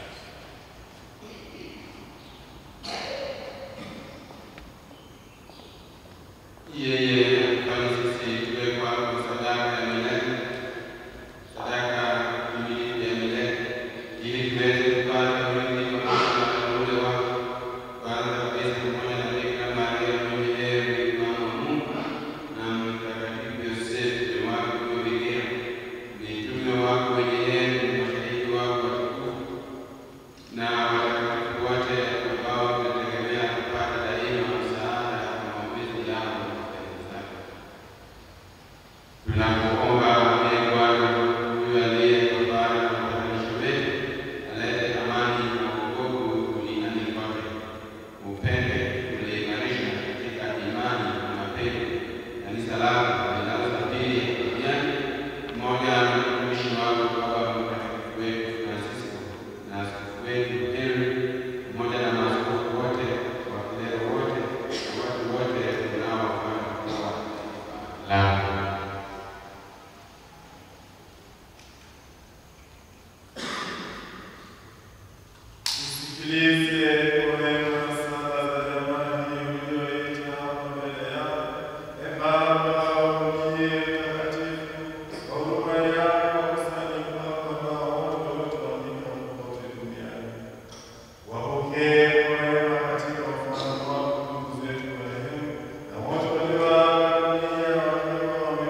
Yeye afanye sisi tuwe kwako sadaka ya milele, sadaka kamilifu ya milele, ili tuweze kupata urithi pamoja na wateule wako, kwanza kabisa pamoja na Bikira Maria mwenye heri, mama wa Mungu, na Mtakatifu Yosefu mke wake huyo Bikira, mitume wako wenye heri, mashahidi wako watukufu na watakatifu wote ambao tunategemea kupata daima msaada na maombezi yao na mapenzi zako. Tunakuomba ee Bwana, huyu aliye kafara na upatanisho wetu, alete amani na wokovu duniani kote. Upende kuliimarisha katika imani na mapendo kanisa lako linalosafiri duniani pamoja na mtumishi wako Baba Mtakatifu wetu Francisco na askofu wetu Henry pamoja na maaskofu wote, wakileo wote na watu wote unaowafanya kuwa lako. Usikilize kwa wema sala za jamani uliyoita hapa mbele yako. Ee Baba uliye mtakatifu, kwa huruma yako wakusanyiko wako ambao wote waliotawanyika popote duniani. Wapokee kwa wema katika ufalme wako ndugu zetu marehemu na wote walioaga dunia wakiwa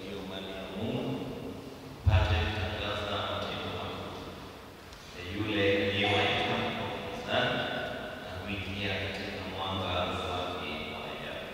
hiyo mali ya Mungu, pate kutangaza matendo makuu ya yule aliyewaita gizani na kuingia katika mwanga wake wa ajabu.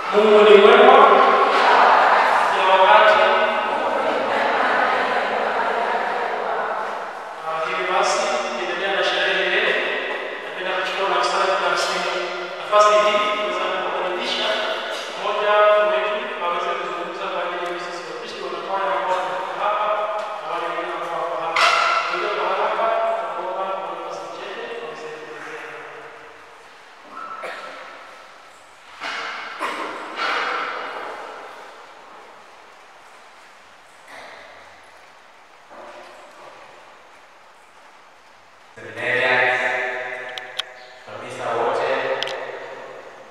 Mungu ni mwema kila wakati. Ah, Hivi basi tukiendelea na sherehe yetu, napenda kuchukua nafasi nafasi nafasi hii kuweza kukaribisha mmoja wetu aweze kuzungumza kwa ajili ya sisi wa Kristo wanakwaya ambao wako hapa na wale wengine ambao wako hapa. Kwa hiyo kwa haraka tunaomba kwa nafasi chache tuweze kuendelea. Seminarians, kabisa wote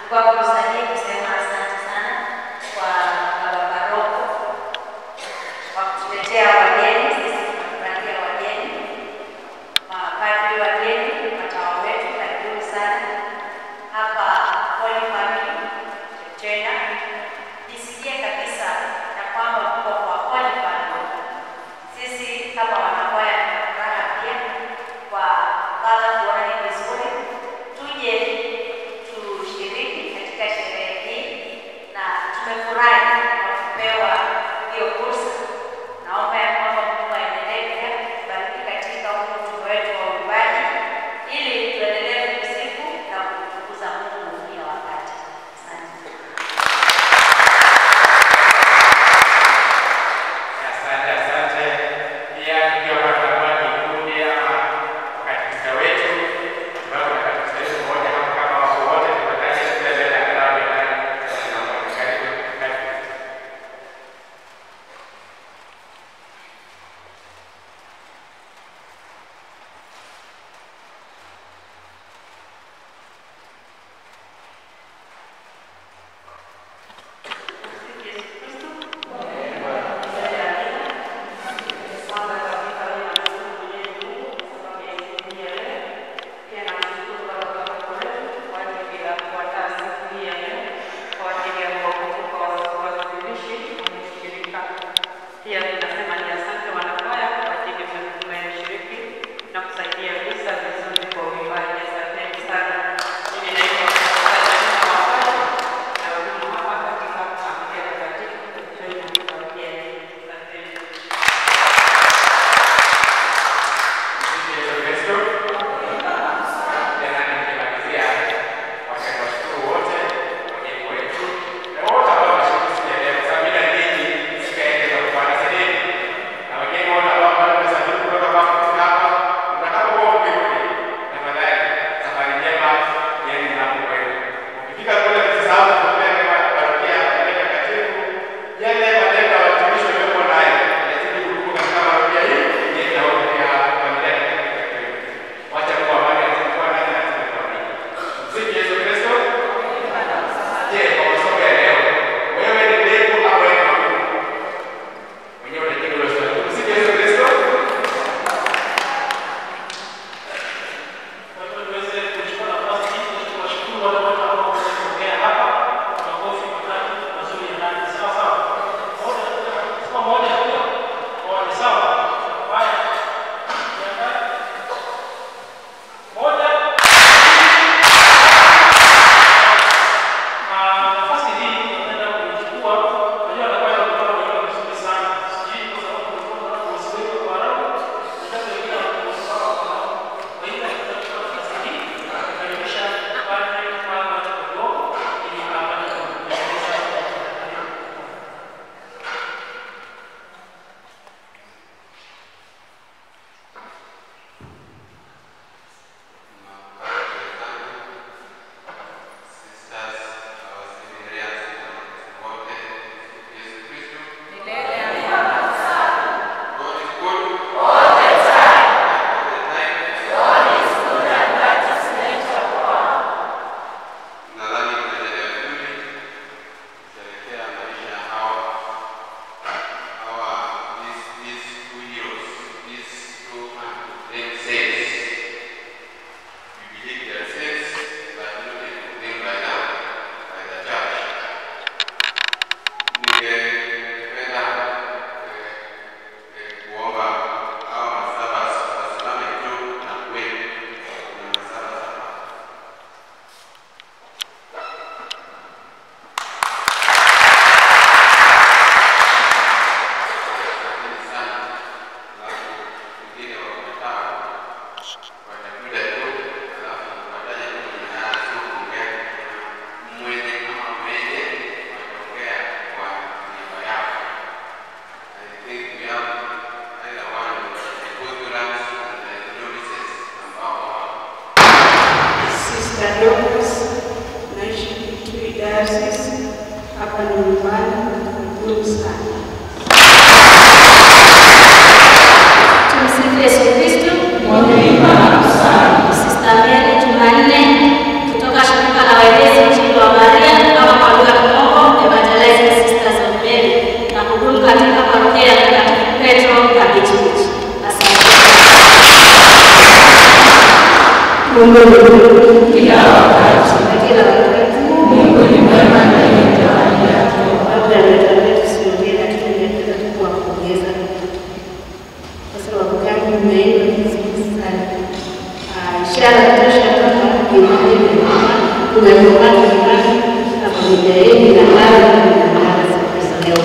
Nachukua fursa hii kusema asante sana kwa baba paroko kwa kutuletea wageni. Sisi tunafurahia wageni, mapadri wageni, watawa wetu, karibuni sana hapa Holy Family tena. Jisikie kabisa ya kwamba mko kwa Holy Family. Sisi kama wanakwaya tunafuraha pia kwa baba kuona ni vizuri tuje tushiriki katika sherehe hii, na tumefurahi kwa kupewa hiyo fursa. Naomba ya kwamba Mungu aendelee pia kubariki katika huu mtume wetu wa uimbaji, ili tuendelee kumsifu na kumtukuza Mungu kila wakati. Asante. Asante, asante. Pia tukiwa tutakuwa kikundi ama wakatekista wetu, ambao kuna katekista wetu mmoja hapo, kama wako wote tunataja kila mbele ya kalamu ya nani, tunaomba karibu, karibu. Pia tunasema ni asante wanakwaya kwa ajili mmeshiriki na kusaidia visa vizuri kwa uimbaji. Asanteni sana. Mimi naitwa Katarina Wafaa na wahudumu hapa katika familia takatifu Church of Familia. Asanteni. Msifu Yesu Kristo. Tena nikimalizia, wacha niwashukuru wote wageni wetu na wote ambao wameshiriki siku ya leo, kwa sababu bila ninyi singeweza kufanya sehemu. Na wageni wote ambao bado wamesafiri kutoka hapa kufika hapa, mtakapokuwa mkirudi, tafadhali safari njema yenu mnapokwenda. Ukifika kule msisahau kuombea kwa parokia ya Familia Takatifu, yale malengo ya watumishi waliokuwa nayo yazidi kudumu katika parokia hii yenye na ya Familia Takatifu. Wacha kuwa amani azidi kuwa nanyi na azidi kuwabariki. Msifu Yesu Kristo. Je, kwa masomo ya leo, wewe ni mbegu au wewe ni magugu? Mwenyewe unajibu hilo swali. Msifu Yesu Kristo. Kwa hivyo tuweze kuchukua nafasi hii na kuwashukuru wale wote ambao wameongea hapa kwa makofi matatu mazuri ya ndani. Sawa sawa. Moja, sema moja moja. Moja sawa. Haya. Jiandae. Moja. Na nafasi hii tunaenda kuichukua. Unajua anakuwa anatoka kwa vizuri sana. Sijui kwa sababu kulikuwa na kuwasiliana kwa haraka. Nataka wengine wanakuwa kwa haraka. Kwa hiyo tutachukua nafasi hii kukaribisha padre Fatma Kidogo ili apate kuendeleza Nadhani tunaendelea vizuri kusherehekea maisha ya hawa hawa these these two heroes these two named saints. We believe they are saints but not named by now by the church. Ningependa eh, eh, kuomba hawa masaba wasimame juu na kuweka na masaba saba. Asanteni sana. Alafu wengine wakataa watakuja tu, alafu wataja tu majina yao, sio kuongea mwenye ama mwenye wataongea kwa niaba yao. I think we have either one of the Lutherans and the novices ambao wao Sister Dorcas, naishi Kitui Diocese, hapa ni nyumbani, karibuni sana. Tumsifu Yesu Kristo. Sister Mary Jumanne kutoka shirika la Waelezi Mjini wa Mara Mungu ni mwema kila wakati, na kila wakati Mungu ni mwema na yeye zawadi yake. Labda ametuambia tusiongee, lakini ningependa tu kuwapongeza kwa sababu gani mmeimba vizuri sana. Ah, Ishara tosha kwamba imani imekuwa tumekomana imani na familia yenu inang'ara na inang'ara siku za leo.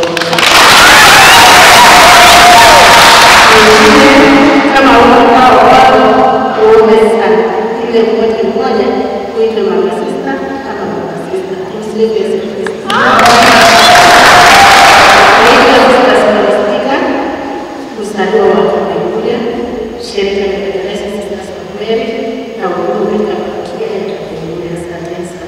kama ukao wao uombe sana ile mmoja mmoja kuitwa mama sista kama mama sista tumsifu Yesu Kristo. Naitwa Sista Scholastica mzaliwa wa Kapenguria, shirika la Federation Sisters of Mary na huduma katika parokia ya Kapenguria. Asanteni sana.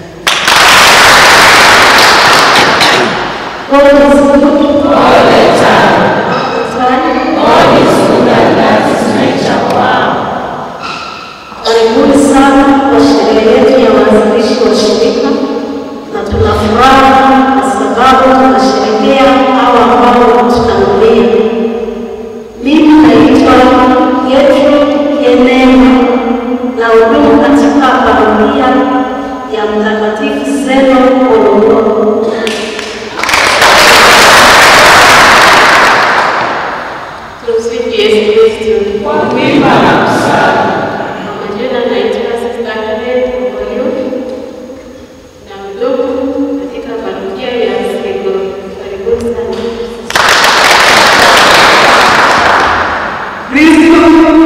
God is good all the time. Sorry? God is good and that is nature. Wow. Karibuni sana kwa sherehe yetu ya waanzilishi wa shirika, na tuna furaha kwa sababu tunasherehekea hao ambao wametutangulia. Mimi naitwa Gertrude Enema na hudumu katika parokia ya Mtakatifu Zeno Morogoro. Tumsifu Yesu Kristo. Kwa kuimba na kusali. Kwa majina naitwa Sista Karen Omoyo na mdogo katika parokia ya Sego. Karibuni sana. Kristo,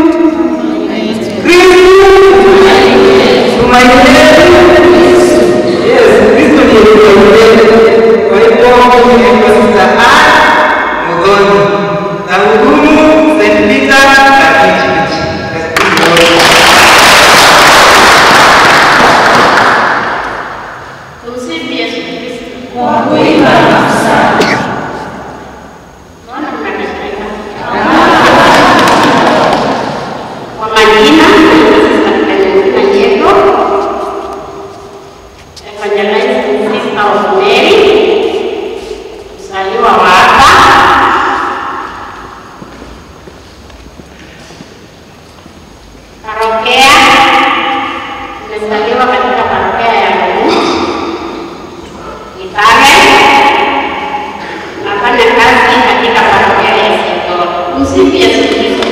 Kristo, tumaini letu. Yes, Kristo ndiye tumaini letu. Kwa hivyo mimi naitwa Sista Ann Muthoni na hudumu St. Peter Catholic Church. Tumsifu Yesu Kristo. Kwa kuimba na kusali. Mbona mnakasirika? Kwa majina, naitwa Sista Clementina Nyego, Evangelizing Sister of Mary, mzaliwa wa hapa. Parokia, nimezaliwa katika parokia ya Mungu Kitale. Nafanya kazi katika parokia ya Sigoro. Msifu Yesu Kristo.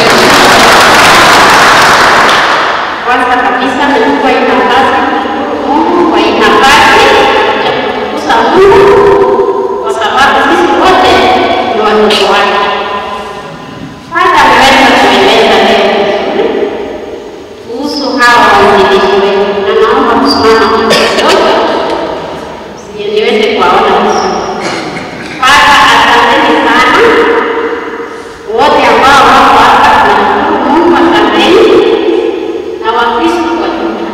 Kwanza kabisa nimekuwa hii nafasi kumshukuru Mungu kwa hii nafasi ya kutukuza Mungu kwa sababu sisi wote ni watoto wake. Hata ameweza kueleza leo vizuri kuhusu hawa waanzilishi wetu, na naomba kusimama kidogo sije niweze kuwaona vizuri. Kwanza asanteni sana wote ambao wako hapa, tunashukuru Mungu, asanteni na Wakristo kwa jumla.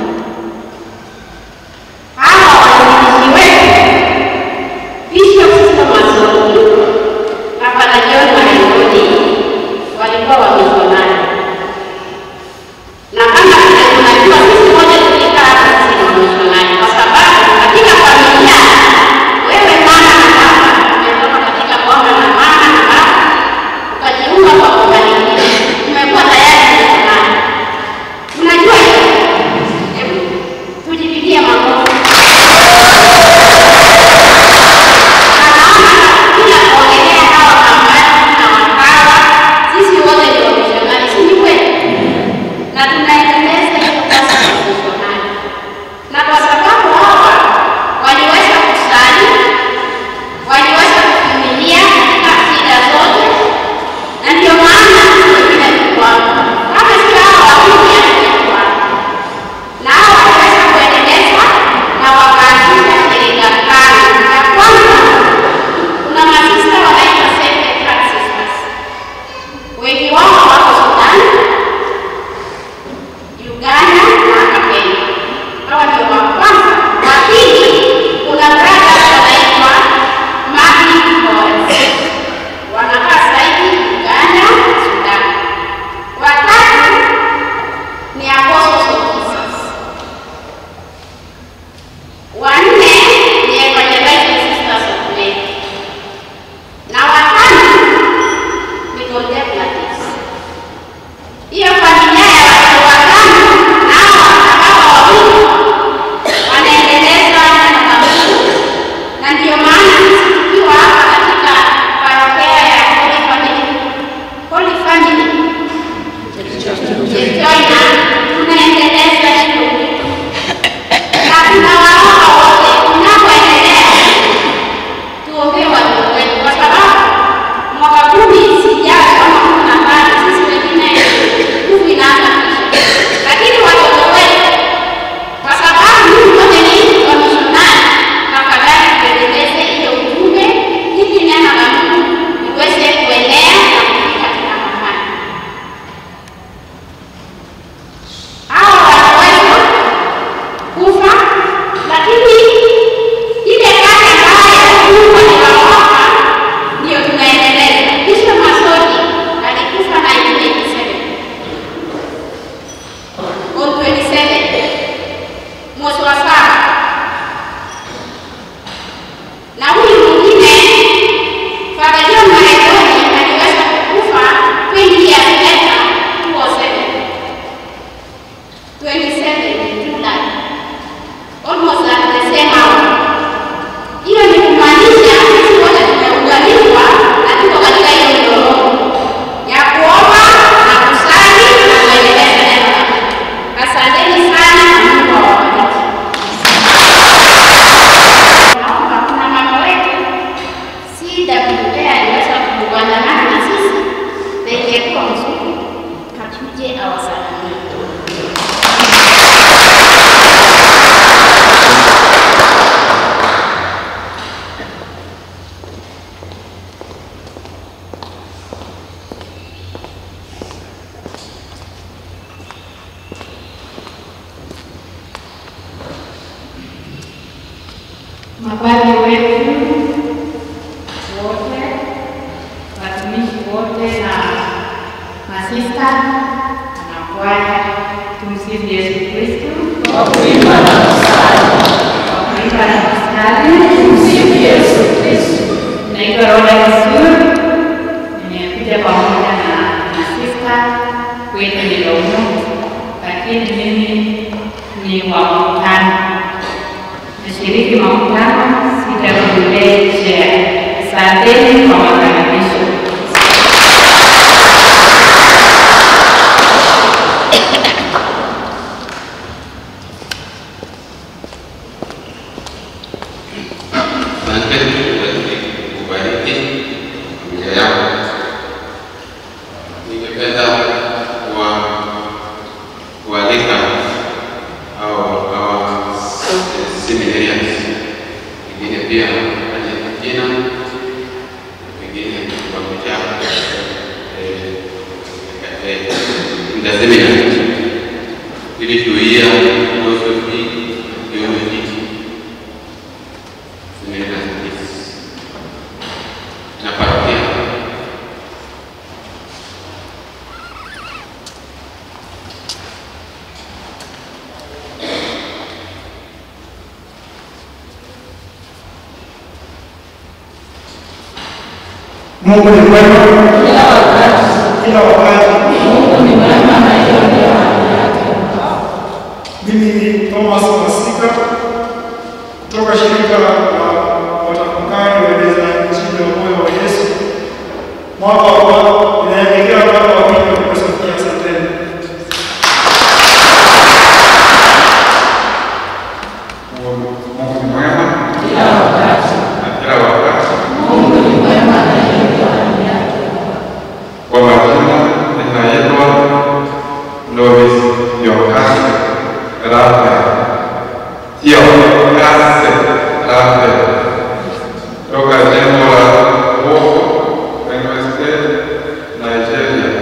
Hawa waanzilishi wetu Bishop Sister Masoni na Father John Marangoni walikuwa wamisionari na kama vile tunajua sisi wote tulikaa hapa sisi ni wamisionari. mapadri wetu wote, watumishi wote na masista na kwaya, tumsifu Yesu Kristo. Kwa kuimba na kusali, kwa kuimba na kusali, tumsifu Yesu Kristo. Naitwa Roda Kisuri, nimekuja pamoja na masista kwetu ni Lomo, lakini mimi ni wa mkutano nashiriki makutano sitakuletea. Asanteni kwa makaribisho. Asante kubariki familia yako. Ningependa kuwa kualika au hawa seminarians wengine pia waje majina, wengine wamejaa eh, eh, in the seminary ili tuia philosophy theology seminaries na parokia Mungu ni mwema kila wakati. Mungu ni mwema na hiyo ndio hali yake. Mimi ni Thomas Masika kutoka shirika la watafakari waeleza injili ya moyo wa Yesu. Mwaka wa inaelekea mwaka wa pili wa Filosofia. Asanteni. Mungu ni mwema kila wakati na kila wakati. Kwa majina ninaitwa Lois Yokase Rafael. Yokase Rafael. Toka jimbo la Boko, Benue State, Nigeria.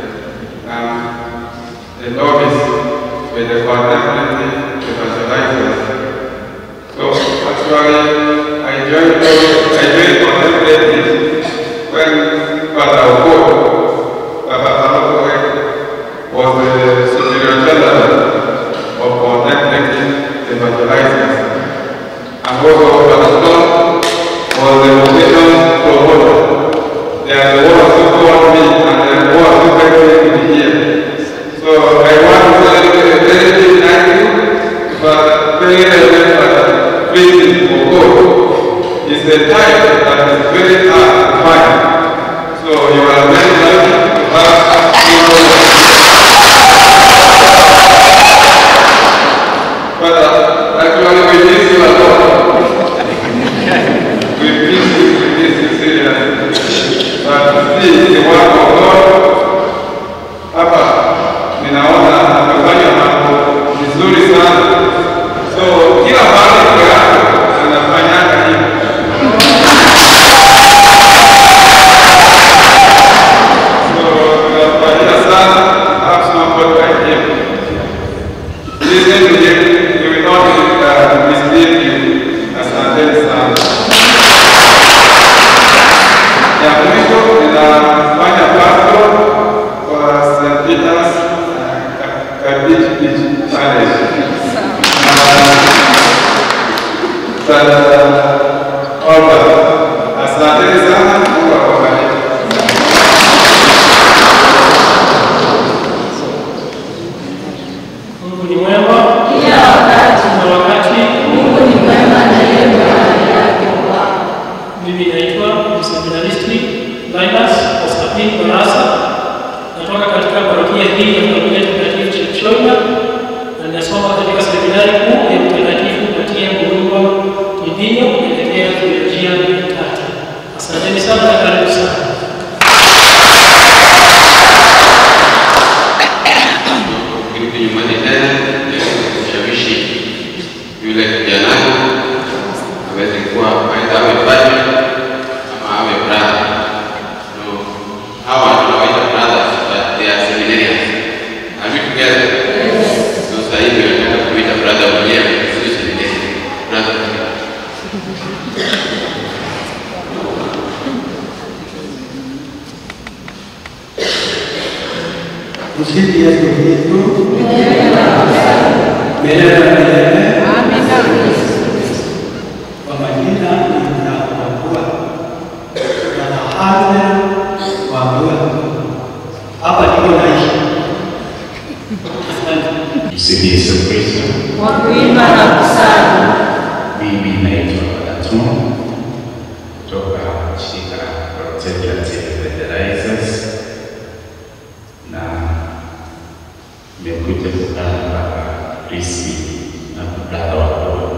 I'm a novice with the contemplative evangelizers. So actually, I joined I joined contemplative when Father Ogo, Baba Alokoe, was the superior general of contemplative evangelizers. And also Father Stone was the vocation promoter. They are the ones who called me and they are the ones who brought me to be here. So I want to say a very big thank you, but very reverend Father Friedrich Ogo is a type that is very hard to find. So you are very lucky to have But uh, actually we miss you a lot. we miss you, we miss you seriously. But see, the work of God hapa ninaona amefanya mambo vizuri sana. So kila mahali kwa yako anafanyaga hivyo. So tunafurahia sana have somebody like him. Listen to him, he will not uh, mislead you. Asanteni sana. Ya mwisho ninafanya pastor kwa St. Peter's uh, Cabbage Beach Parish. Uh, Albert, asanteni sana, Mungu awabariki. Mungu ni mwema kila wakati na wakati. Mungu ni mwema na yeye ndio hali yake. Mimi naitwa mseminaristi Linus Constantine Barasa, natoka katika parokia hii ya familia takatifu Chepchoina na ninasoma katika seminari kuu ya Mtakatifu Matia Murungwa Kidinyo kuelekea teolojia ya tatu. Asanteni sana na karibu sana. Kirudi nyumbani tena ili kushawishi yule kijana aweze kuwa aidha awe padre ama awe brother. No, hawa tunawaita brothers but they are seminarians. Are we together? So sasa hivi nataka kuita brother mwenyewe Tumsifu Yesu Kristo. Milele na milele. Kwa majina ninakuwa Yohane Wambua. Hapa ndipo naishi. Msifu Yesu Kristo. Kwa kuimba na kusali. Mimi naitwa Anton kutoka shirika la Protective Fertilizers na nimekuja kukutana na Baba Kristi na brada wako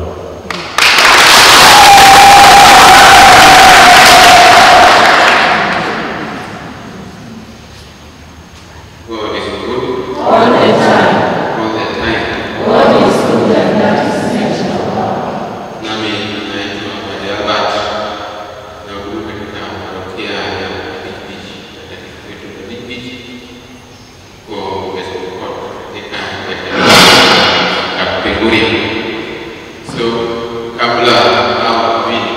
God is good. All the time. All the time. God is good and that is nature of God. Nami naitwa Padre Albert na hudumu katika parokia ya Beach Beach, katika kwetu ya Beach Beach kwa West Pokot katika Kapenguria. So kabla hao wawili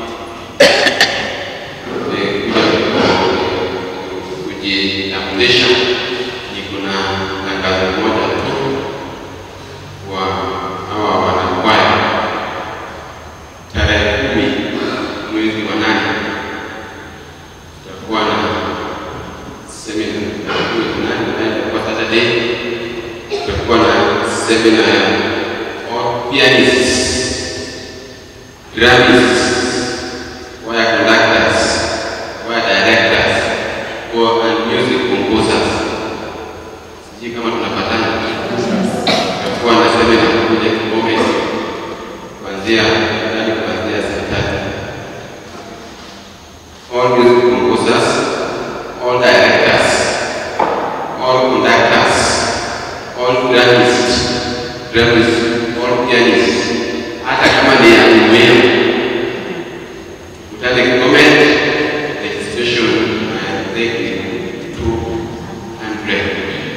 eh, kuja kujitambulisha, niko na tangazo moja tu wa hawa wanakwaya tarehe kumi mwezi wa nane tutakuwa na semina mwezi wa nane naye itakuwa Saturday, tutakuwa na semina ya all pianists, drummers, choir conductors, choir directors, or and music composers. Sijui kama tunapatana. Tutakuwa na semina kuja Kigoma kuanzia ndani kuanzia saa tatu. All music composers, all directors, all conductors, all drummers, drummers, all pianists, hata kama ni ya umeme. Utale Kigoma registration I think ni 200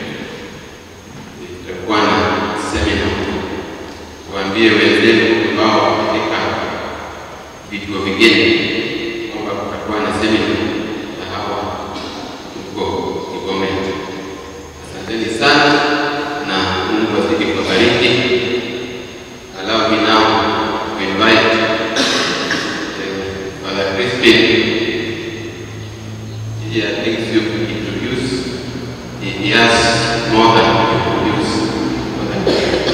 tutakuwa na semina, waambie wenzenu ambao katika vituo vingine kwamba kutakuwa na semina na hawa huko Kigoma. Asanteni sana na Mungu azidi kuwabariki. Allow me now to invite uh, Father Crispin. He has things to introduce. He he has more than to introduce. Father.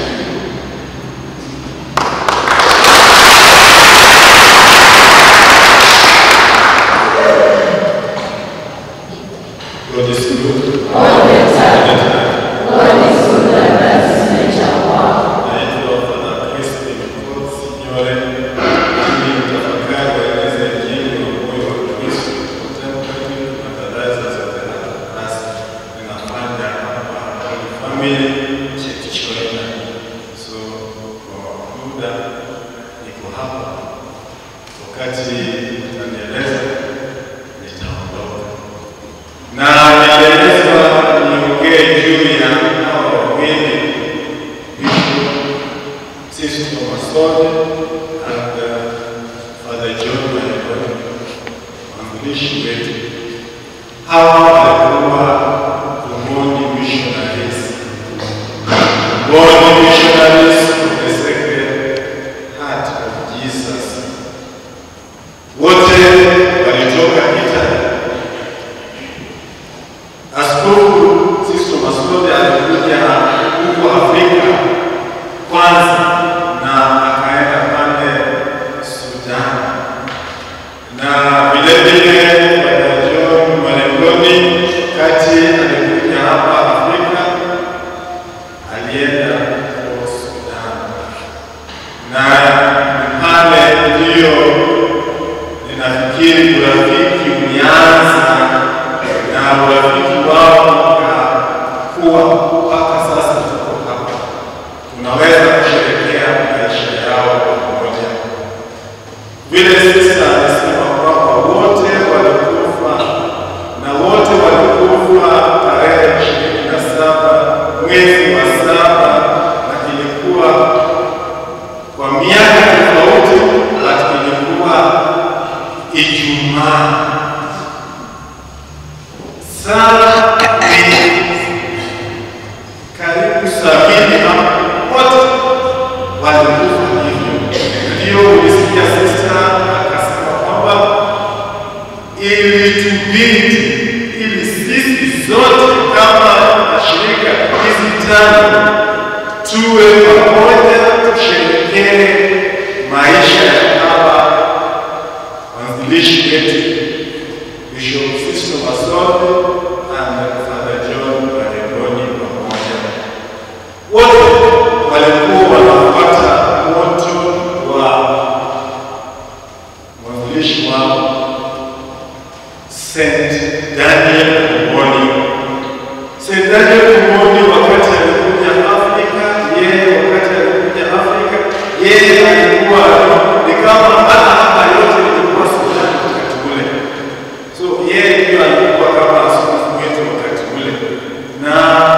God is good. All the time. God is good and that is nature of God. Naitwa Father Crispin Mkosi Nyore. Mimi ni mtafakari wa kanisa ya Injili wa Moyo wa Kristo. Contemplative Fertilizers of the Rasa. Ninafanya hapa Holy Family Church Choina. So kwa muda niko hapa, wakati utanieleza nitaondoka na nielezwa niongee juu ya hao wawili Bishop Sisto Masode and uh, Father John Maekoni, waanzilishi wetu. Hawa walikuwa Umoni missionaries, Umoni missionaries of the Sacred Heart of Jesus. Wote walitoka Italy. Askofu Sisto Masode alikuja huko Afrika kwanza na akaenda pale Sudan, na vile vile Bwana John Malengoni kati walikufa hivyo. Ndio ulisikia sista akasema kwamba ilitubidi ili sisi zote kama mashirika hizi tano tuwe pamoja, tusherekee maisha ya hawa wanzilishi wetu Bishop Sisto Masole and Father John Barengoni pamoja. Wote walikuwa wanafuata moto wa mwanzilishi wao Saint Daniel Kumoni. Saint Daniel Kumoni wakati alikuja Afrika, yeye wakati alikuja Afrika, yeye alikuwa ni kama hata hapa yote ilikuwa Sudani wakati ule. So yeye ndio alikuwa kama askofu wetu wakati ule, na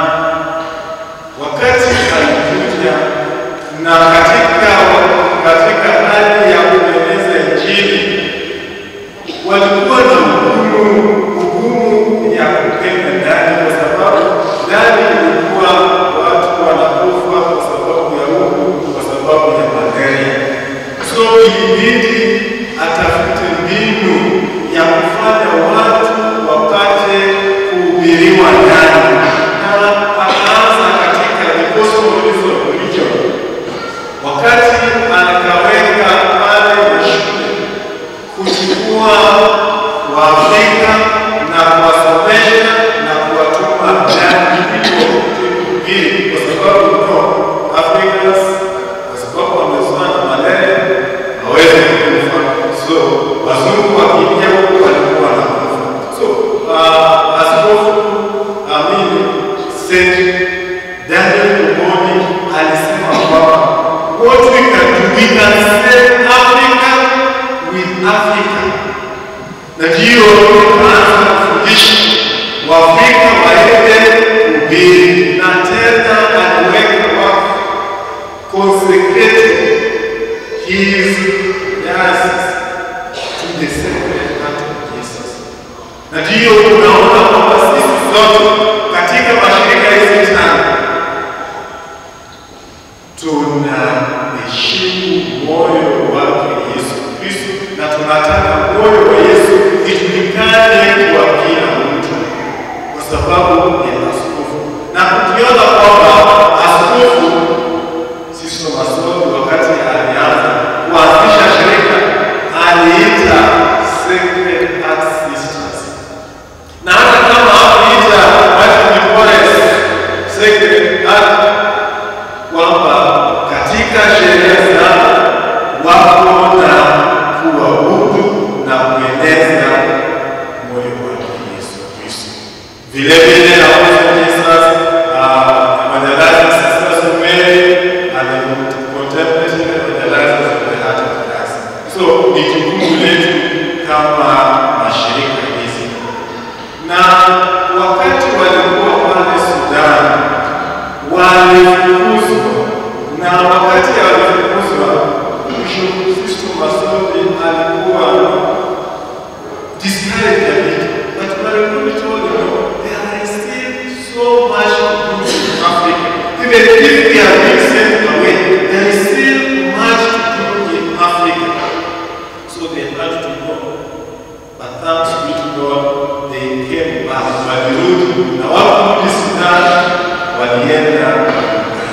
wakati alikuja na katika katika hali ya kueneza Injili walikuwa na ugumu ugumu ya kupenda ndani, kwa sababu ndani ilikuwa watu wanakufa kwa sababu ya ugu, kwa sababu ya malaria. So ilibidi atafute mbinu ya kufanya watu wapate kuhubiriwa ndani, na akaanza katika the gospel of religion, wakati akaweka pale na shule kuchukua Waafrika na kuwasomesha na kuwatuma ndani ili kuhubiri, kwa sababu no Africans, kwa sababu wamezoea na malaria hawezi kufa. So wazungu wakiingia huku walikuwa wanakufa. So uh, askofu amini Saint Daniel Kumoni alisema kwamba what we can do, we can save Africa with Africa. Na ndiyo tunaanza kufundisha Waafrika waende kuhubiri, na tena aliweka wakfu consecrated his diocese to the sacred heart of Jesus. Na ndiyo unaona kwamba sisi zote katika mashirika hizi tano tunaheshimu moyo wake Yesu Kristo na tunataka moyo wa Yesu ijulikane kwa kila mtu, kwa sababu ni askofu, na tukiona kwamba askofu Sisto Masoli wakati alianza kuanzisha shirika aliita Sacred Heart Sisters, na hata kama hakuita Martin Forest Sacred Heart kwamba katika sheria zao wako na kuabudu na kueneza moyo wake Yesu Kristo. Vile vile na Jesus uh, evangelizing sisters of Mary and the contemplating evangelizers of the heart of Christ. So ni jukumu letu kama mashirika hizi, na wakati walikuwa pale Sudan walifukuzwa na wakati alifukuzwa, Bishop Sisto Masoli alikuwa discouraged a bit, but Marangoni told him, "No, there is still so much to do in Africa. Even if we are being sent away, there is still much to do in Africa. So they had to go. But thanks be to God, they came back. Walirudi na wakurudi Sudan, walienda Uganda.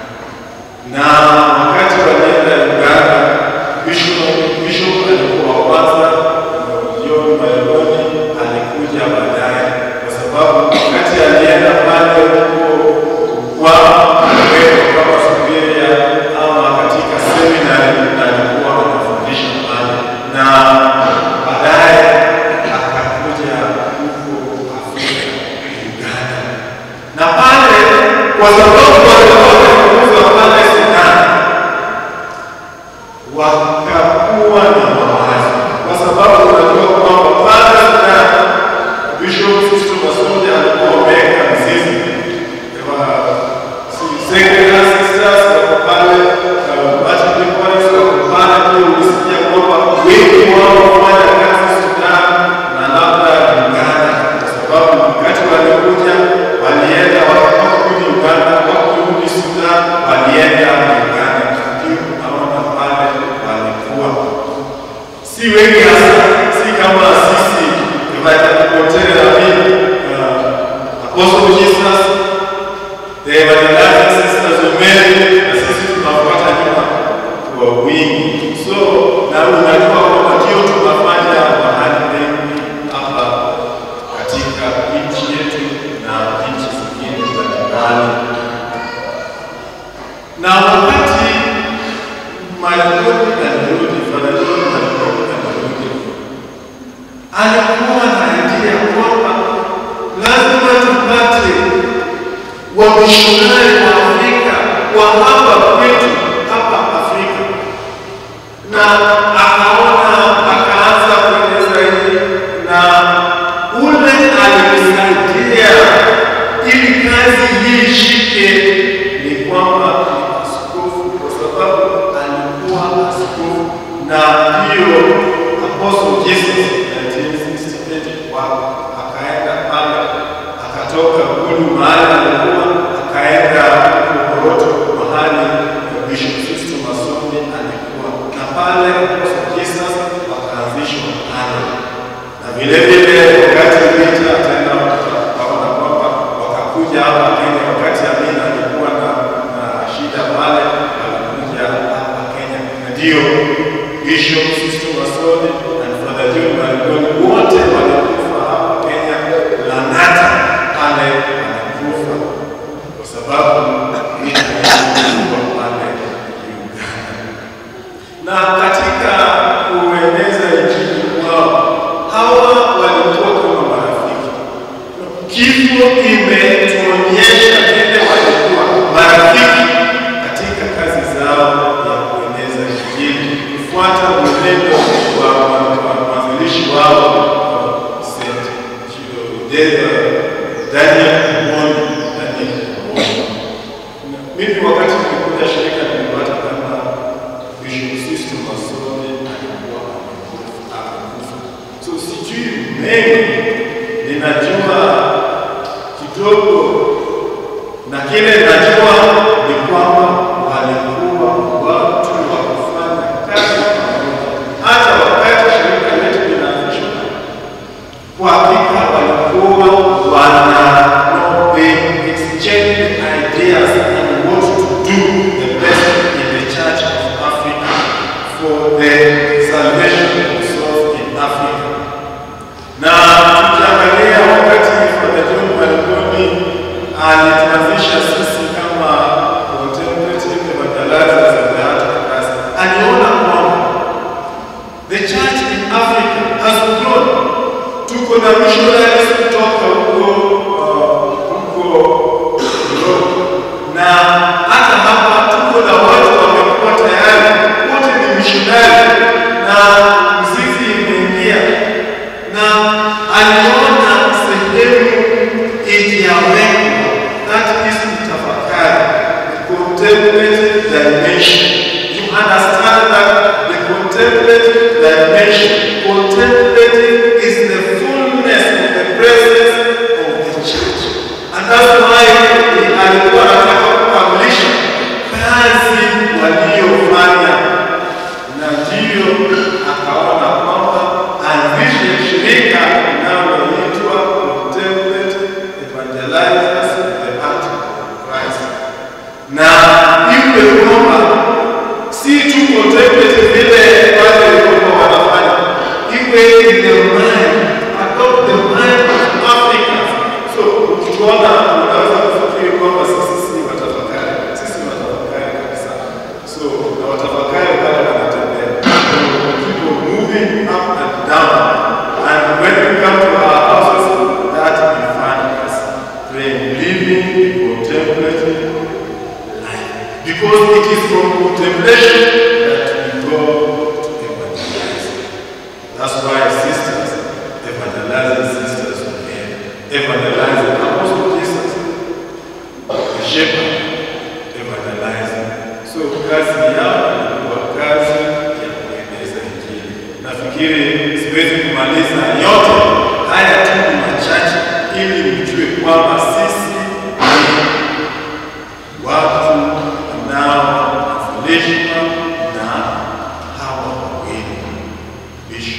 Na wakati walienda Uganda, Bishop Bishop alikuwa wa kwanza, John Maloni alikuja baadaye, kwa sababu wakati alienda pale huko kwa aliwekwa kama subiria ama katika seminari na alikuwa anafundisha pale na baadaye akakuja huko Afrika Uganda, na pale kwa sababu walikuwa wamefukuzwa pale Sudan, wakakuwa na mawazo, kwa sababu unajua kwamba pale Sudan Bishop Sisto Masudi alikuwa ameweka mzizi Sacred Sisters wako pale, Baptist Boys wako pale, pia ulisikia kwamba wengi wao wafanya kazi Sudan na labda Uganda, kwa sababu wakati walikuja walienda wakakurudi Uganda, wakurudi Sudan, walienda Uganda. wengi hasa si kama sisi tunapotea nabii uh, Apostle Jesus the evangelizing sisters of Mary na sisi tunafuata nyuma kwa wingi. So na unajua kwamba ndio tunafanya mahali pengi hapa katika nchi yetu na nchi zingine za jirani, na wakati Malkoni alirudi, Father John Malkoni alirudi, alikuwa na idea kwamba lazima tupate wamishonari wa Afrika wa hapa kwetu hapa Afrika, na akaona akaanza kueleza hii, na ule alimsaidia ili kazi hii ishike ni kwamba ni askofu, kwa sababu alikuwa askofu na hiyo Apostle Jesus 1968 wa akaenda pale akatoka Gulu mahali alikuwa akaenda Koroto mahali Bishop Sisto Masoni alikuwa na pale Apostle Jesus wakaanzishwa pale, na vile vile wakati vita tena wakaona kwamba wakakuja hapa Kenya, wakati Amina alikuwa na, na shida pale, walikuja hapa Kenya, na ndio Bishop Sisto Masoni na Father John Malkoni wote walikufa hapa Kenya, Lang'ata pale wanakufa kwa sababu vita ilikuwa pale Uganda. Na katika kueneza injili kwao, hawa walikuwa kama marafiki. Kifo imetuonyesha vile walikuwa marafiki katika kazi zao ya kueneza injili, kufuata mwenendo wa wa- mwanzilishi wao St. Daniel Kuhoni, Daniel Kuhoni. Mimi wakati nilikuja shirika nilipata kama Bishop Sisto Masoni alikuwa amekufa. So sijui mengi, ninajua kidogo, na kile najua ni kwamba walikuwa watu wa kufanya kazi pamoja. Hata wakati shirika letu linaanzishwa, kwa hakika walikuwa wana no, they exchange ideas and what to do the best in the church of Africa for the salvation of souls in Africa. Na tukiangalia wakati Father John Malkoni alituanzisha sisi kama contemplative evangelizers of the Heart of Christ, aliona kwamba the church in Africa has grown. Tuko na missionaries kutoka huko uh, huko Europe na hata hapa tuko na watu wamekuwa tayari, wote ni missionary na mzizi imeingia, na aliona sehemu ijawekwa, that is kutafakari, contemplative dimension. You understand that the contemplative dimension, contemplative is the fullness of the presence of the church. And that's why alikuwa anataka kukamilisha kazi waliofanya, na ndiyo akaona kwamba anzishe shirika linaloitwa Contemplative Evangelizers of the Heart of Christ, na iwe kwamba si tu contemplative vile wale walikuwa wanafanya, iwe in the mind, adopt the mind of Africans. So ukituona unaweza kufikiri kwamba sisi si watafakari, sisi ni watafakari kabisa. So na watafakari pale wanatembea, people moving up and down, and when we come to our houses, that we find us praying, living, contemplating life, because it is from contemplation that we go to evangelize. That's why sisters, evangelizing sisters of men, evangelizing apostle Jesus, the shepherd, evangelizing. So kazi yao ilikuwa kazi ya kueneza Injili. Nafikiri siwezi kumaliza yote haya, tu ni machache ili mjue kwamba sisi ni watu wanaofundishwa na hawa wawili Bishop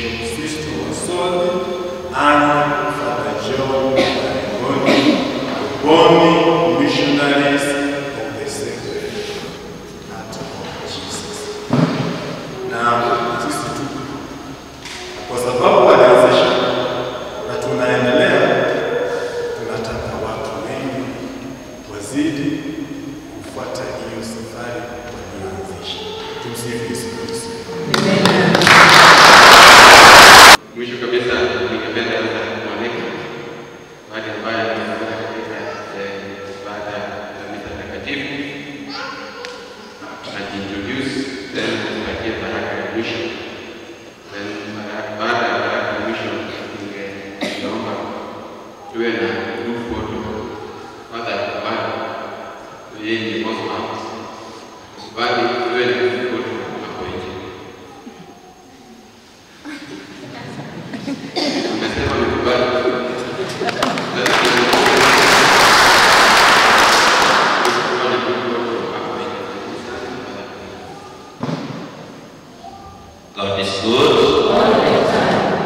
Tumsifu Yesu Kristo. Mwisho kabisa ningependa sasa kumwalika wale ambaye amekuja katika eh, ibada ya misa takatifu ajiintroduce then tupatie baraka ya mwisho then bara- baada ya baraka ya mwisho ningeomba tuwe na group photo Father Kubali yeye ni Osman Kubali tuwe na group photo hapo nje Umesema umekubali. God is good all the time.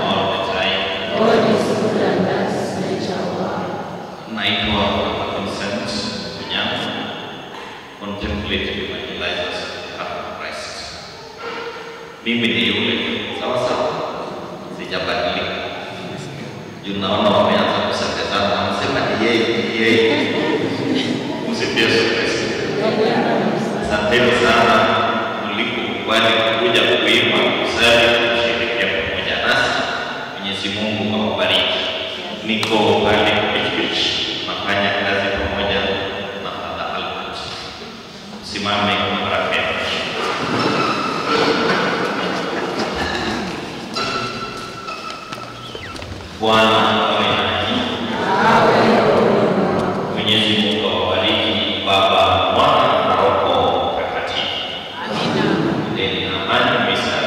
Naitwa Vincent Onyango, contemplative evangelizers of Christ. Mimi ni yule sawa sawa, sijabadilika. Juu naona wameanza kusemezana, wanasema ni yeye, ni yeye. Msifie Yesu Kristo. Asanteni sana mlipokubali kuja kuimba kusali kushirikia pamoja nasi. Mwenyezi Mungu awabariki. Niko pale Beach Beach nafanya kazi pamoja na Father Albert. Simame kwa baraka ya Mungu. Bwana awe nanyi. Mwenyezi Mungu awabariki Baba, Mwana na Roho Mtakatifu. Amina. Ndeni na amani misa